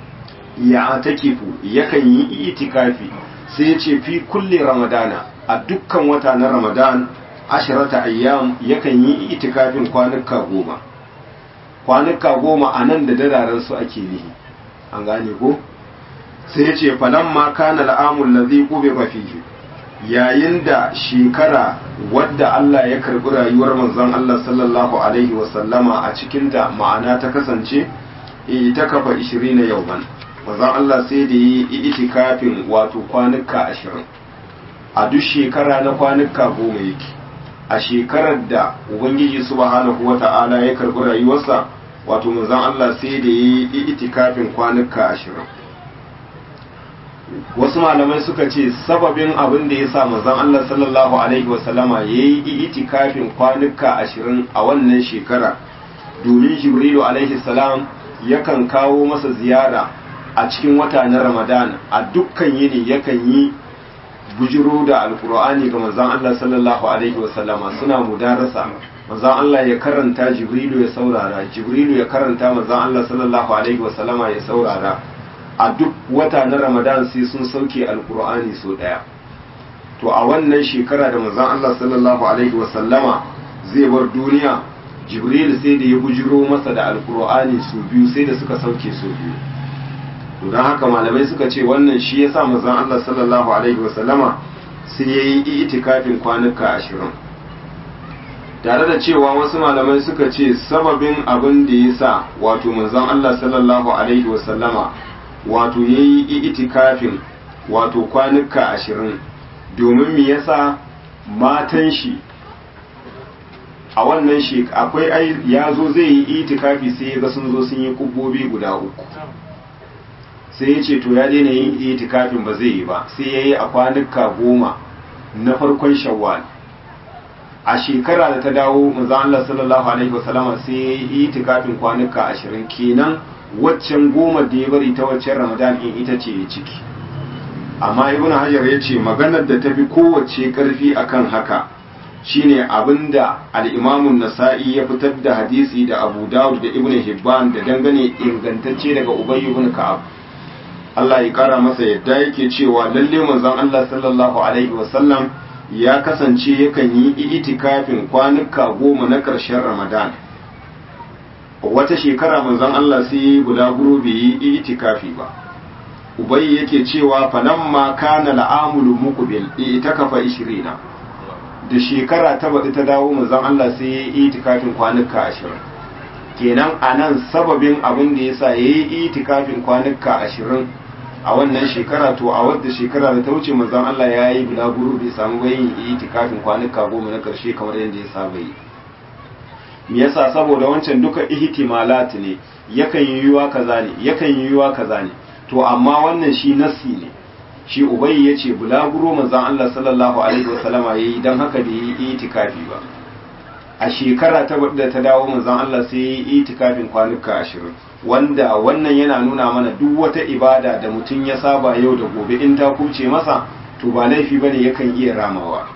ya atakifu yakan yi itikafi sai yace fi kulli ramadana a dukkan wata na ramadan asharata ayyam yakan yi itikafin kwanuka goma kwanuka goma a nan da dararen su ake nihi an gane ko sai yace falamma kana al'amul ladhi qubiba fihi yayin da shekara wadda Allah ya karbi rayuwar manzon Allah sallallahu alaihi wasallama a cikinta ma'ana ta kasance ita kafa 20 yauman manzon Allah sai da yi itikafin wato kwanuka 20 a duk shekara na kwanuka goma yake a shekarar da ubangiji subhanahu wata'ala ya karbi rayuwarsa wato manzon Allah sai da yi itikafin kwanuka 20 wasu malamai suka ce sababin abin da ya sa manzon Allah sallallahu alaihi wasallama ya yi itikafin kwanuka ashirin a wannan shekara domin jibrilu alaihi salam yakan kawo masa ziyara a cikin wata na ramadan a dukkan yini yakan yi bujiro da alkur'ani ga manzon Allah sallallahu alaihi wasallama suna mudarasa manzon Allah ya karanta jibrilu ya saurara jibrilu ya karanta manzon Allah sallallahu alaihi wasallama ya saurara a duk wata na ramadan sai sun sauke alkur'ani so daya to a wannan shekara da manzon Allah sallallahu alaihi wasallama zai bar duniya jibril sai da ya bujiro masa da alkur'ani su biyu sai da suka sauke su biyu to don haka malamai suka ce wannan shi yasa manzon Allah sallallahu alaihi wasallama sai ya yi itikafin kwanuka ashirin tare da cewa wasu malamai suka ce sababin abin da ya sa wato manzon Allah sallallahu alaihi wasallama wato ya yi itikafin wato kwanuka ashirin domin me yasa matan shi a wannan shi akwai ai ya zo zai yi itikafi sai ya ga sun zo sun yi kubbobi guda uku sai ya ce to ya daina yin itikafin ba zai yi ba sai ya yi a kwanuka goma na farkon shawwal a shekara da ta dawo manzon Allah sallallahu alaihi wasallama sai ya yi itikafin kwanuka ashirin kenan waccan goma da ya bari ta waccan ramadan in ita ce ya ciki amma ibn hajar ya ce maganar da ta fi kowace karfi akan haka shine abinda al-imamun nasa'i ya fitar da hadisi da abu dawud da ibn hibban da dangane ingantacce daga ubay ibn ka'ab Allah ya kara masa yadda yake cewa lalle manzon Allah sallallahu alaihi wasallam ya kasance yakan yi itikafin kwanuka goma na ƙarshen ramadan wata shekara manzon Allah sai yi bulaguro bai yi itikafi ba ubai yake cewa falamma kana al'amulu muqbil itakafa 20 da shekara ta baɗi ta dawo manzon Allah sai ya yi itikafin kwanuka 20 kenan anan sababin abin da yasa yayi itikafin kwanuka 20 a wannan shekara to a wadda shekara da ta wuce manzon Allah ya yi bulaguro bai samu bayin itikafin kwanuka goma na karshe kamar yadda ya saba yi me yasa saboda wancan duka ihtimalat ne yakan yi yiwa kaza ne yakan yi yiwa kaza ne to amma wannan shi nassi ne shi ubayy yace bulaguro manzon Allah sallallahu alaihi wasallama yayi dan haka bai yi itikafi ba a shekara ta da ta dawo manzon Allah sai ya yi itikafin kwanuka ashirin wanda wannan yana nuna mana duk wata ibada da mutum ya saba yau da gobe in ta kuce masa to ba laifi bane yakan iya ramawa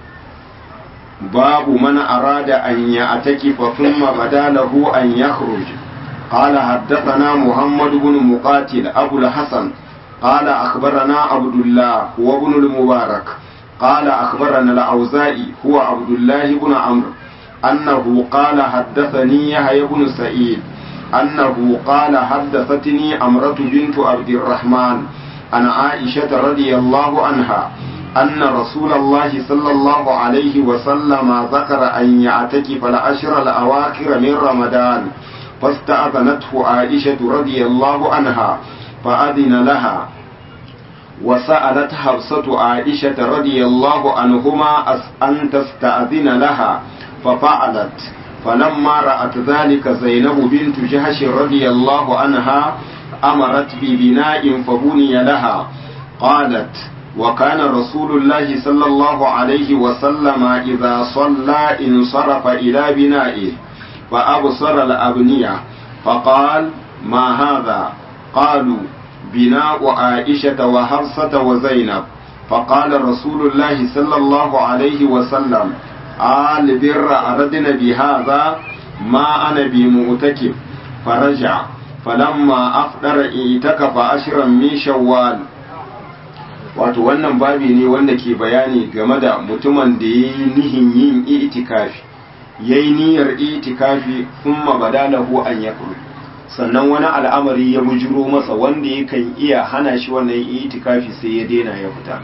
babu mana arada an ya ataki fa thumma badalahu an yakhruj قال حدثنا محمد بن مقاتل أبو الحسن قال أخبرنا عبد الله هو ابن المبارك قال أخبرنا الأوزائي هو عبد الله بن عمرو أنه قال حدثني يحيى بن سعيد أنه قال حدثتني أمرة بنت عبد الرحمن عن عائشة رضي الله عنها أن رسول الله صلى الله عليه وسلم ذكر أن يعتكف العشر الأواخر من رمضان فاستأذنته عائشة رضي الله عنها فأذن لها وسألت حفصة عائشة رضي الله عنهما أن تستأذن لها ففعلت فلما رأت ذلك زينب بنت جهش رضي الله عنها أمرت ببناء فبني لها قالت وكان رسول الله صلى الله عليه وسلم إذا صلى انصرف إلى بنائه فأبصر الأبنية فقال ما هذا قالوا بناء عائشة وحفصة وزينب فقال رسول الله صلى الله عليه وسلم آل بر أردنا بهذا ما أنا بمؤتكف فرجع فلما أفطر اعتكف عشرا من شوال wato wannan babi ne wanda ke bayani game da mutumin da ya yi nihin yin itikafi ya yi niyyar itikafi kuma badalahu an ya sannan wani al'amari ya bujiro masa wanda yakan iya hana shi wannan itikafi sai ya daina ya fita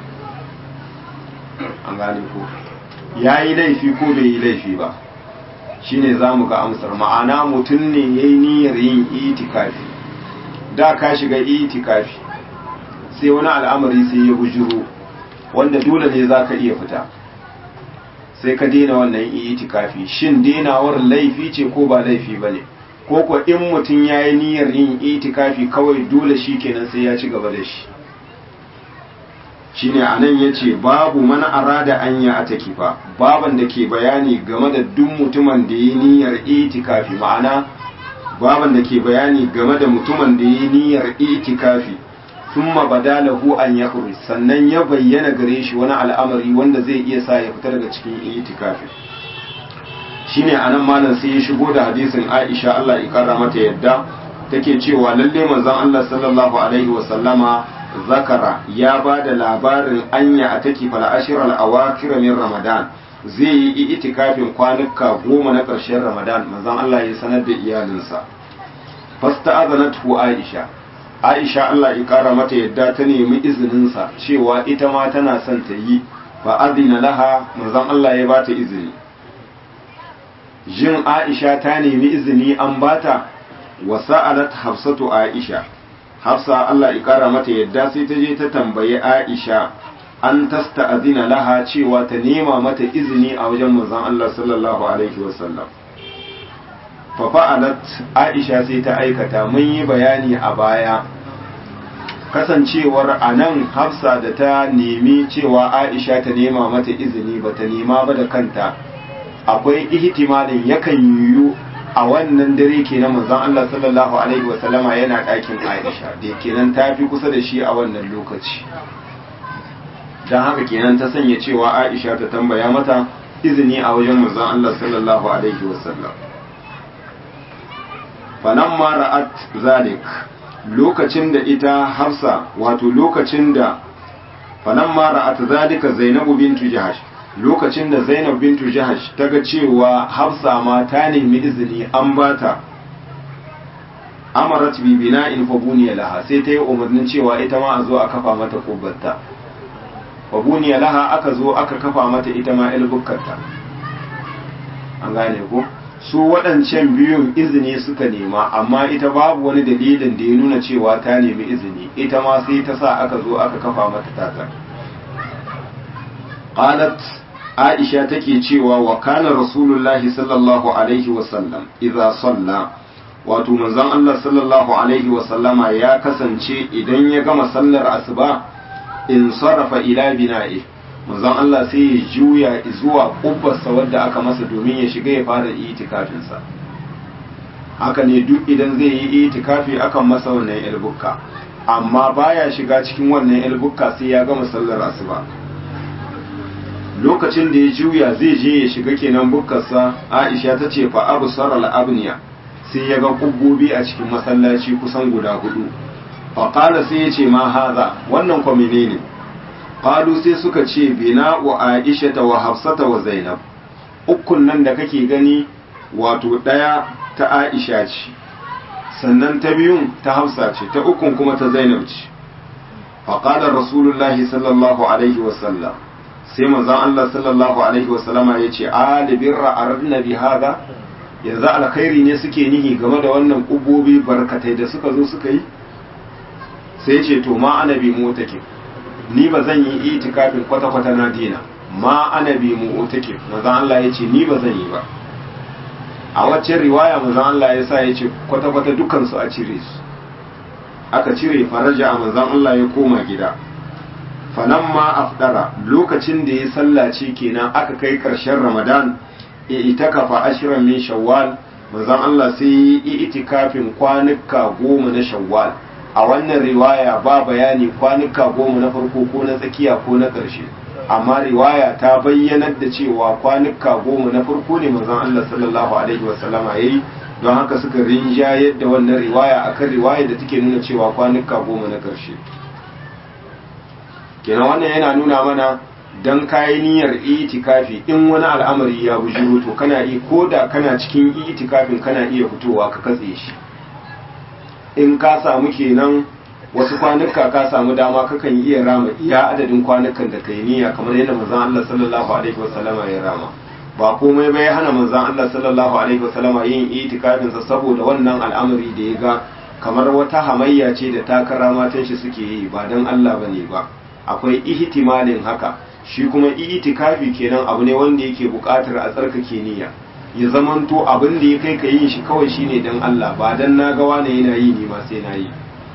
an gane ko ya yi laifi ko bai yi laifi ba shine za mu ga amsar ma'ana mutum ne ya yi niyyar yin itikafi da ka shiga itikafi sai wani al'amari sai ya bujiro wanda dole ne za ka iya fita sai ka daina wannan itikafi shin denawar laifi ce ko ba laifi ba ne ko ko in mutum ya yi niyyar yin itikafi kawai dole shi kenan sai ya ci gaba da shi shine anan yace babu mana arada anya a takifa baban da ke bayani game da duk mutumin da yi niyyar itikafi ma'ana baban da ke bayani game da mutumin da yi niyyar itikafi thumma badalahu an yakhruj sannan ya bayyana gare shi wani al'amari wanda zai iya sa ya fita daga cikin itikafi shine anan malam sai ya shigo da hadisin Aisha Allah ya kara mata yadda take cewa lalle manzon Allah sallallahu alaihi wa sallama zakara ya ba da labarin anya a take fal ashiral awakir min ramadan zai yi itikafin kwanuka goma na ƙarshen ramadan manzon Allah ya sanar da iyalinsa fasta'azanatu aisha aisha Allah ya kara mata yadda ta nemi izinin sa cewa ita ma tana son ta yi fa adina laha manzon Allah ya bata izini jin aisha ta nemi izini an bata wa sa'alat hafsatu aisha hafsa Allah ya kara mata yadda sai ta je ta tambayi Aisha an tasta'zina laha cewa ta nema mata izini a wajen manzon Allah sallallahu alaihi wasallam fa fa'alat Aisha sai ta aikata mun yi bayani a baya kasancewar anan Hafsa da ta nemi cewa Aisha ta nema mata izini ba ta nema ba da kanta akwai ihtimalin yakan yiwu a wannan dare kenan manzon Allah sallallahu alaihi wa sallama yana ɗakin Aisha da kenan ta fi kusa da shi a wannan lokaci dan haka kenan ta sanya cewa Aisha ta tambaya mata izini a wajen manzon Allah sallallahu alaihi wa sallam falamma ra'at zalik lokacin da ita Hafsa wato lokacin da falamma ra'at zalika Zainabu bintu Jahash lokacin da zainab bintu jahash ta ga cewa hafsa ma ta nemi izini an bata amarat bi bina'in fa buniya laha sai ta yi umarnin cewa ita ma a zo a kafa mata kubbarta fa buniya laha aka zo aka kafa mata ita ma ilbukkarta an gane ko su waɗancan biyun izini suka nema amma ita babu wani dalilin da ya nuna cewa ta nemi izini ita ma sai ta sa aka zo aka kafa mata tata qalat aisha take cewa wa kana rasulullahi sallallahu alaihi wasallam idza salla wato manzon Allah sallallahu alaihi wasallama ya kasance idan ya gama sallar asuba in sarrafa ila bina'i manzon Allah sai ya juya zuwa kubbarsa wadda aka masa domin ya shiga ya fara itikafinsa haka ne duk idan zai yi itikafi akan masa wannan ilbukka amma baya shiga cikin wannan ilbukka sai ya gama sallar asuba lokacin da ya juya zai je ya shiga kenan bukkarsa Aisha ta ce fa abu saral abniya sai ya ga kubbobi a cikin masallaci kusan guda hudu fa qala sai ya ce ma haza wannan ko menene qalu sai suka ce bina wa aisha wa hafsata wa zainab ukun nan da kake gani wato daya ta aisha ce sannan ta biyun ta hafsa ce ta ukun kuma ta zainab ce faqala rasulullahi sallallahu alaihi wa sallam sai manzon Allah sallallahu alaihi wa sallama yace ali birra aradna bi hada yanzu alkhairi ne suke nihi game da wannan kubobi barkatai da suka zo suka yi sai ce to ma ana bi motake ni ba zan yi itikafin kwata-kwata na dina ma ana bi motake manzon Allah ya ce ni ba zan yi ba a wacce riwaya manzon Allah ya sa ya ce kwata-kwata dukansu a cire su aka cire faraja a manzon Allah ya koma gida falamma afdara lokacin da ya sallace kenan aka kai karshen ramadan ya itakafa ashirin min shawwal manzon Allah sai yi itikafin kwanuka goma na shawwal a wannan riwaya ba bayani kwanuka goma na farko ko na tsakiya ko na ƙarshe amma riwaya ta bayyanar da cewa kwanuka goma na farko ne manzon Allah sallallahu alaihi wasallama yayi don haka suka rinjayar da wannan riwaya akan riwaya da take nuna cewa kwanuka goma na ƙarshe kenan wannan yana nuna mana dan kayi niyyar itikafi in wani al'amari ya bujuro to kana iya ko da kana cikin itikafin kana iya fitowa ka katse shi in ka samu kenan wasu kwanuka ka samu dama kakan iya rama iya adadin kwanukan da kai niyya kamar yadda manzon Allah sallallahu alaihi wasallama ya rama ba komai bai hana manzon Allah sallallahu alaihi wasallama yin itikafin sa saboda wannan al'amari da ya ga kamar wata hamayya ce da takara matan shi suke yi ba dan Allah bane ba akwai ihtimalin haka shi kuma itikafi kenan abu ne wanda yake buƙatar a tsarkake niyya ya zamanto abin da ya kai ka yin shi kawai shine dan Allah ba dan na ga wani yana yi ni ma sai na yi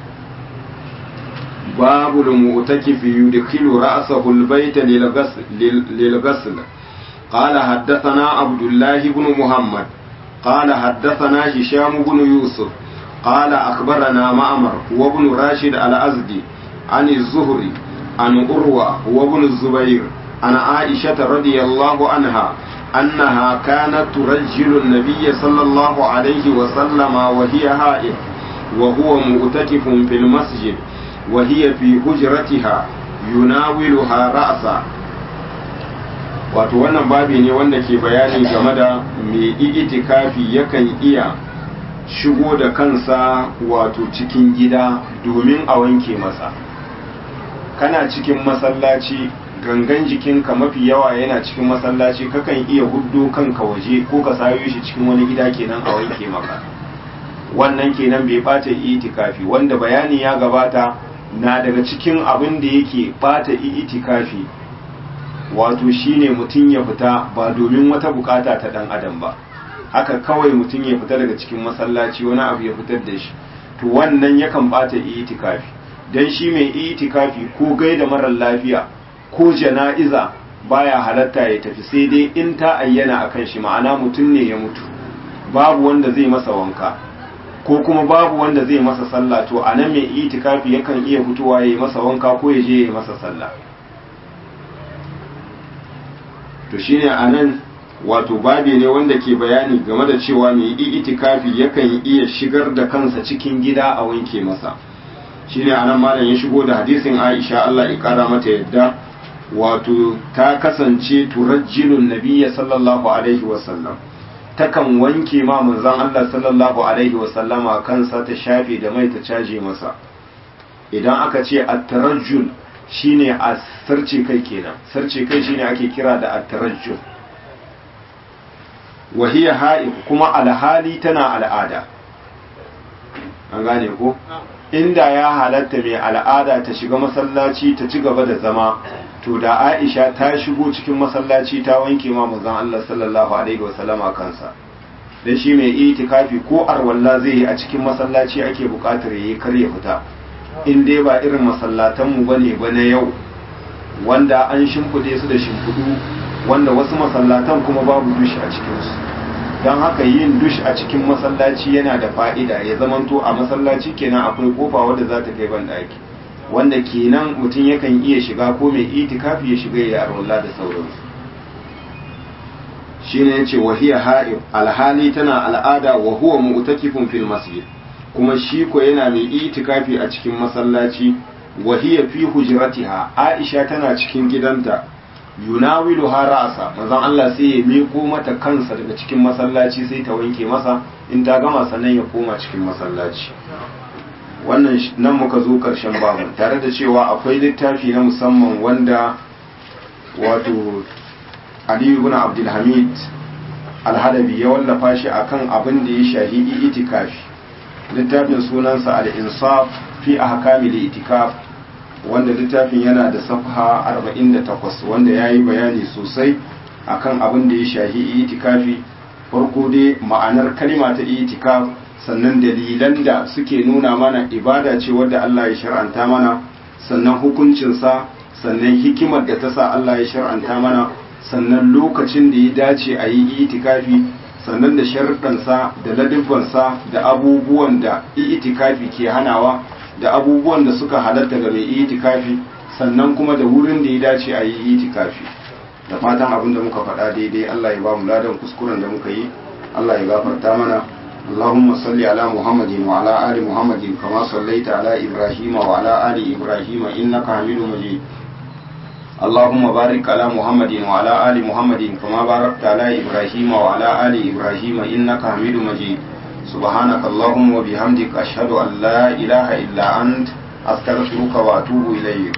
babu da mu'takifi yudkhilu ra'sahu al-bayta lil ghusl قال حدثنا عبد الله بن محمد قال حدثنا هشام بن يوسف قال أخبرنا معمر هو ابن راشد الأزدي عن الزهري عن أروى هو ابن الزبير عن عائشة رضي الله عنها أنها كانت ترجل النبي صلى الله عليه وسلم وهي هائل وهو مؤتكف في المسجد وهي في هجرتها يناولها رأسا wato wannan babi ne wanda ke bayani game da mai itikafi yakan iya shigo da kansa wato cikin gida domin a wanke masa kana cikin masallaci gangan jikinka mafi yawa yana cikin masallaci kakan iya huddo kanka waje ko ka sayo shi cikin wani gida kenan a wanke maka wannan kenan bai bata itikafi wanda bayani ya gabata na daga cikin abin da yake bata itikafi wato shine mutum ya fita ba domin wata bukata ta dan adam ba haka kawai mutum ya fita daga cikin masallaci wani abu ya fitar da shi to wannan yakan bata itikafi dan shi mai itikafi ko gaida marar lafiya ko jana'iza baya halatta ya tafi sai dai in ta ayyana akan shi ma'ana mutum ne ya mutu babu wanda zai masa wanka ko kuma babu wanda zai masa sallah to anan mai itikafi yakan iya fitowa ya yi masa wanka ko ya je ya yi masa sallah to shine anan wato babi ne wanda ke bayani game da cewa mai itikafi yakan iya shigar da kansa cikin gida a wanke masa shine anan malam ya shigo da hadisin Aisha Allah ya kara mata yadda wato ta kasance turajjilun nabiyya sallallahu alaihi wasallam takan wanke ma manzon Allah sallallahu alaihi wasallama kansa ta shafe da mai ta caje masa idan aka ce at-tarajjul shine a sarce kai kenan sarce kai shine ake kira da at-tarajjul wa hiya ha'ib kuma alhali tana al'ada an gane ko inda ya halatta mai al'ada ta shiga masallaci ta ci gaba da zama to da Aisha ta shigo cikin masallaci ta wanke ma manzon Allah sallallahu alaihi wasallama kansa dan shi mai itikafi ko arwalla zai yi a cikin masallaci ake bukatar yayi kar ya fita in dai ba irin masallatan mu bane ba na yau wanda an shimfide su da shimfidu wanda wasu masallatan kuma babu dushi a cikin su don haka yin dush a cikin masallaci yana da fa'ida ya zamanto a masallaci kenan akwai kofa wadda za ta kai ban daki wanda kenan mutum yakan iya shiga ko mai itikafi ya shiga ya arwallah da sauransu shine yace wahiya ha'ib alhali tana al'ada wa huwa mu'takifun fil masjid kuma shi ko yana mai itikafi a cikin masallaci wahiya fi hujratiha aisha tana cikin gidanta yunawilu ha ra'asa manzon Allah sai ya miko mata kansa daga cikin masallaci sai ta wanke masa in ta gama sannan ya koma cikin masallaci wannan nan muka zo karshen babu tare da cewa akwai littafi na musamman wanda wato Ali ibn Abdul Hamid Al-Halabi ya wallafa shi akan abin da ya shahi itikafi littafin sunansa Al-Insaf fi ahkamil itikaf wanda littafin yana da safha 48 wanda ya yi bayani sosai akan abin da ya shahi itikafi farko dai ma'anar kalima ta itikaf sannan dalilan da suke nuna mana ibada ce wadda Allah ya shar'anta mana sannan hukuncinsa sannan hikimar da ta sa Allah ya shar'anta mana sannan lokacin da ya dace a yi itikafi sannan da sharuɗansa da ladibbansa da abubuwan da itikafi ke hanawa da abubuwan da suka halatta ga mai itikafi sannan kuma da wurin da ya dace a yi itikafi da fatan abin da muka faɗa daidai Allah ya ba mu ladan kuskuren da muka yi Allah ya gafarta mana اللهم صل على محمد وعلى آل محمد كما صليت على إبراهيم وعلى آل إبراهيم إنك حميد مجيد اللهم بارك على محمد وعلى آل محمد كما باركت على إبراهيم وعلى آل إبراهيم إنك حميد مجيد سبحانك اللهم وبحمدك أشهد أن لا إله إلا أنت أستغفرك وأتوب إليك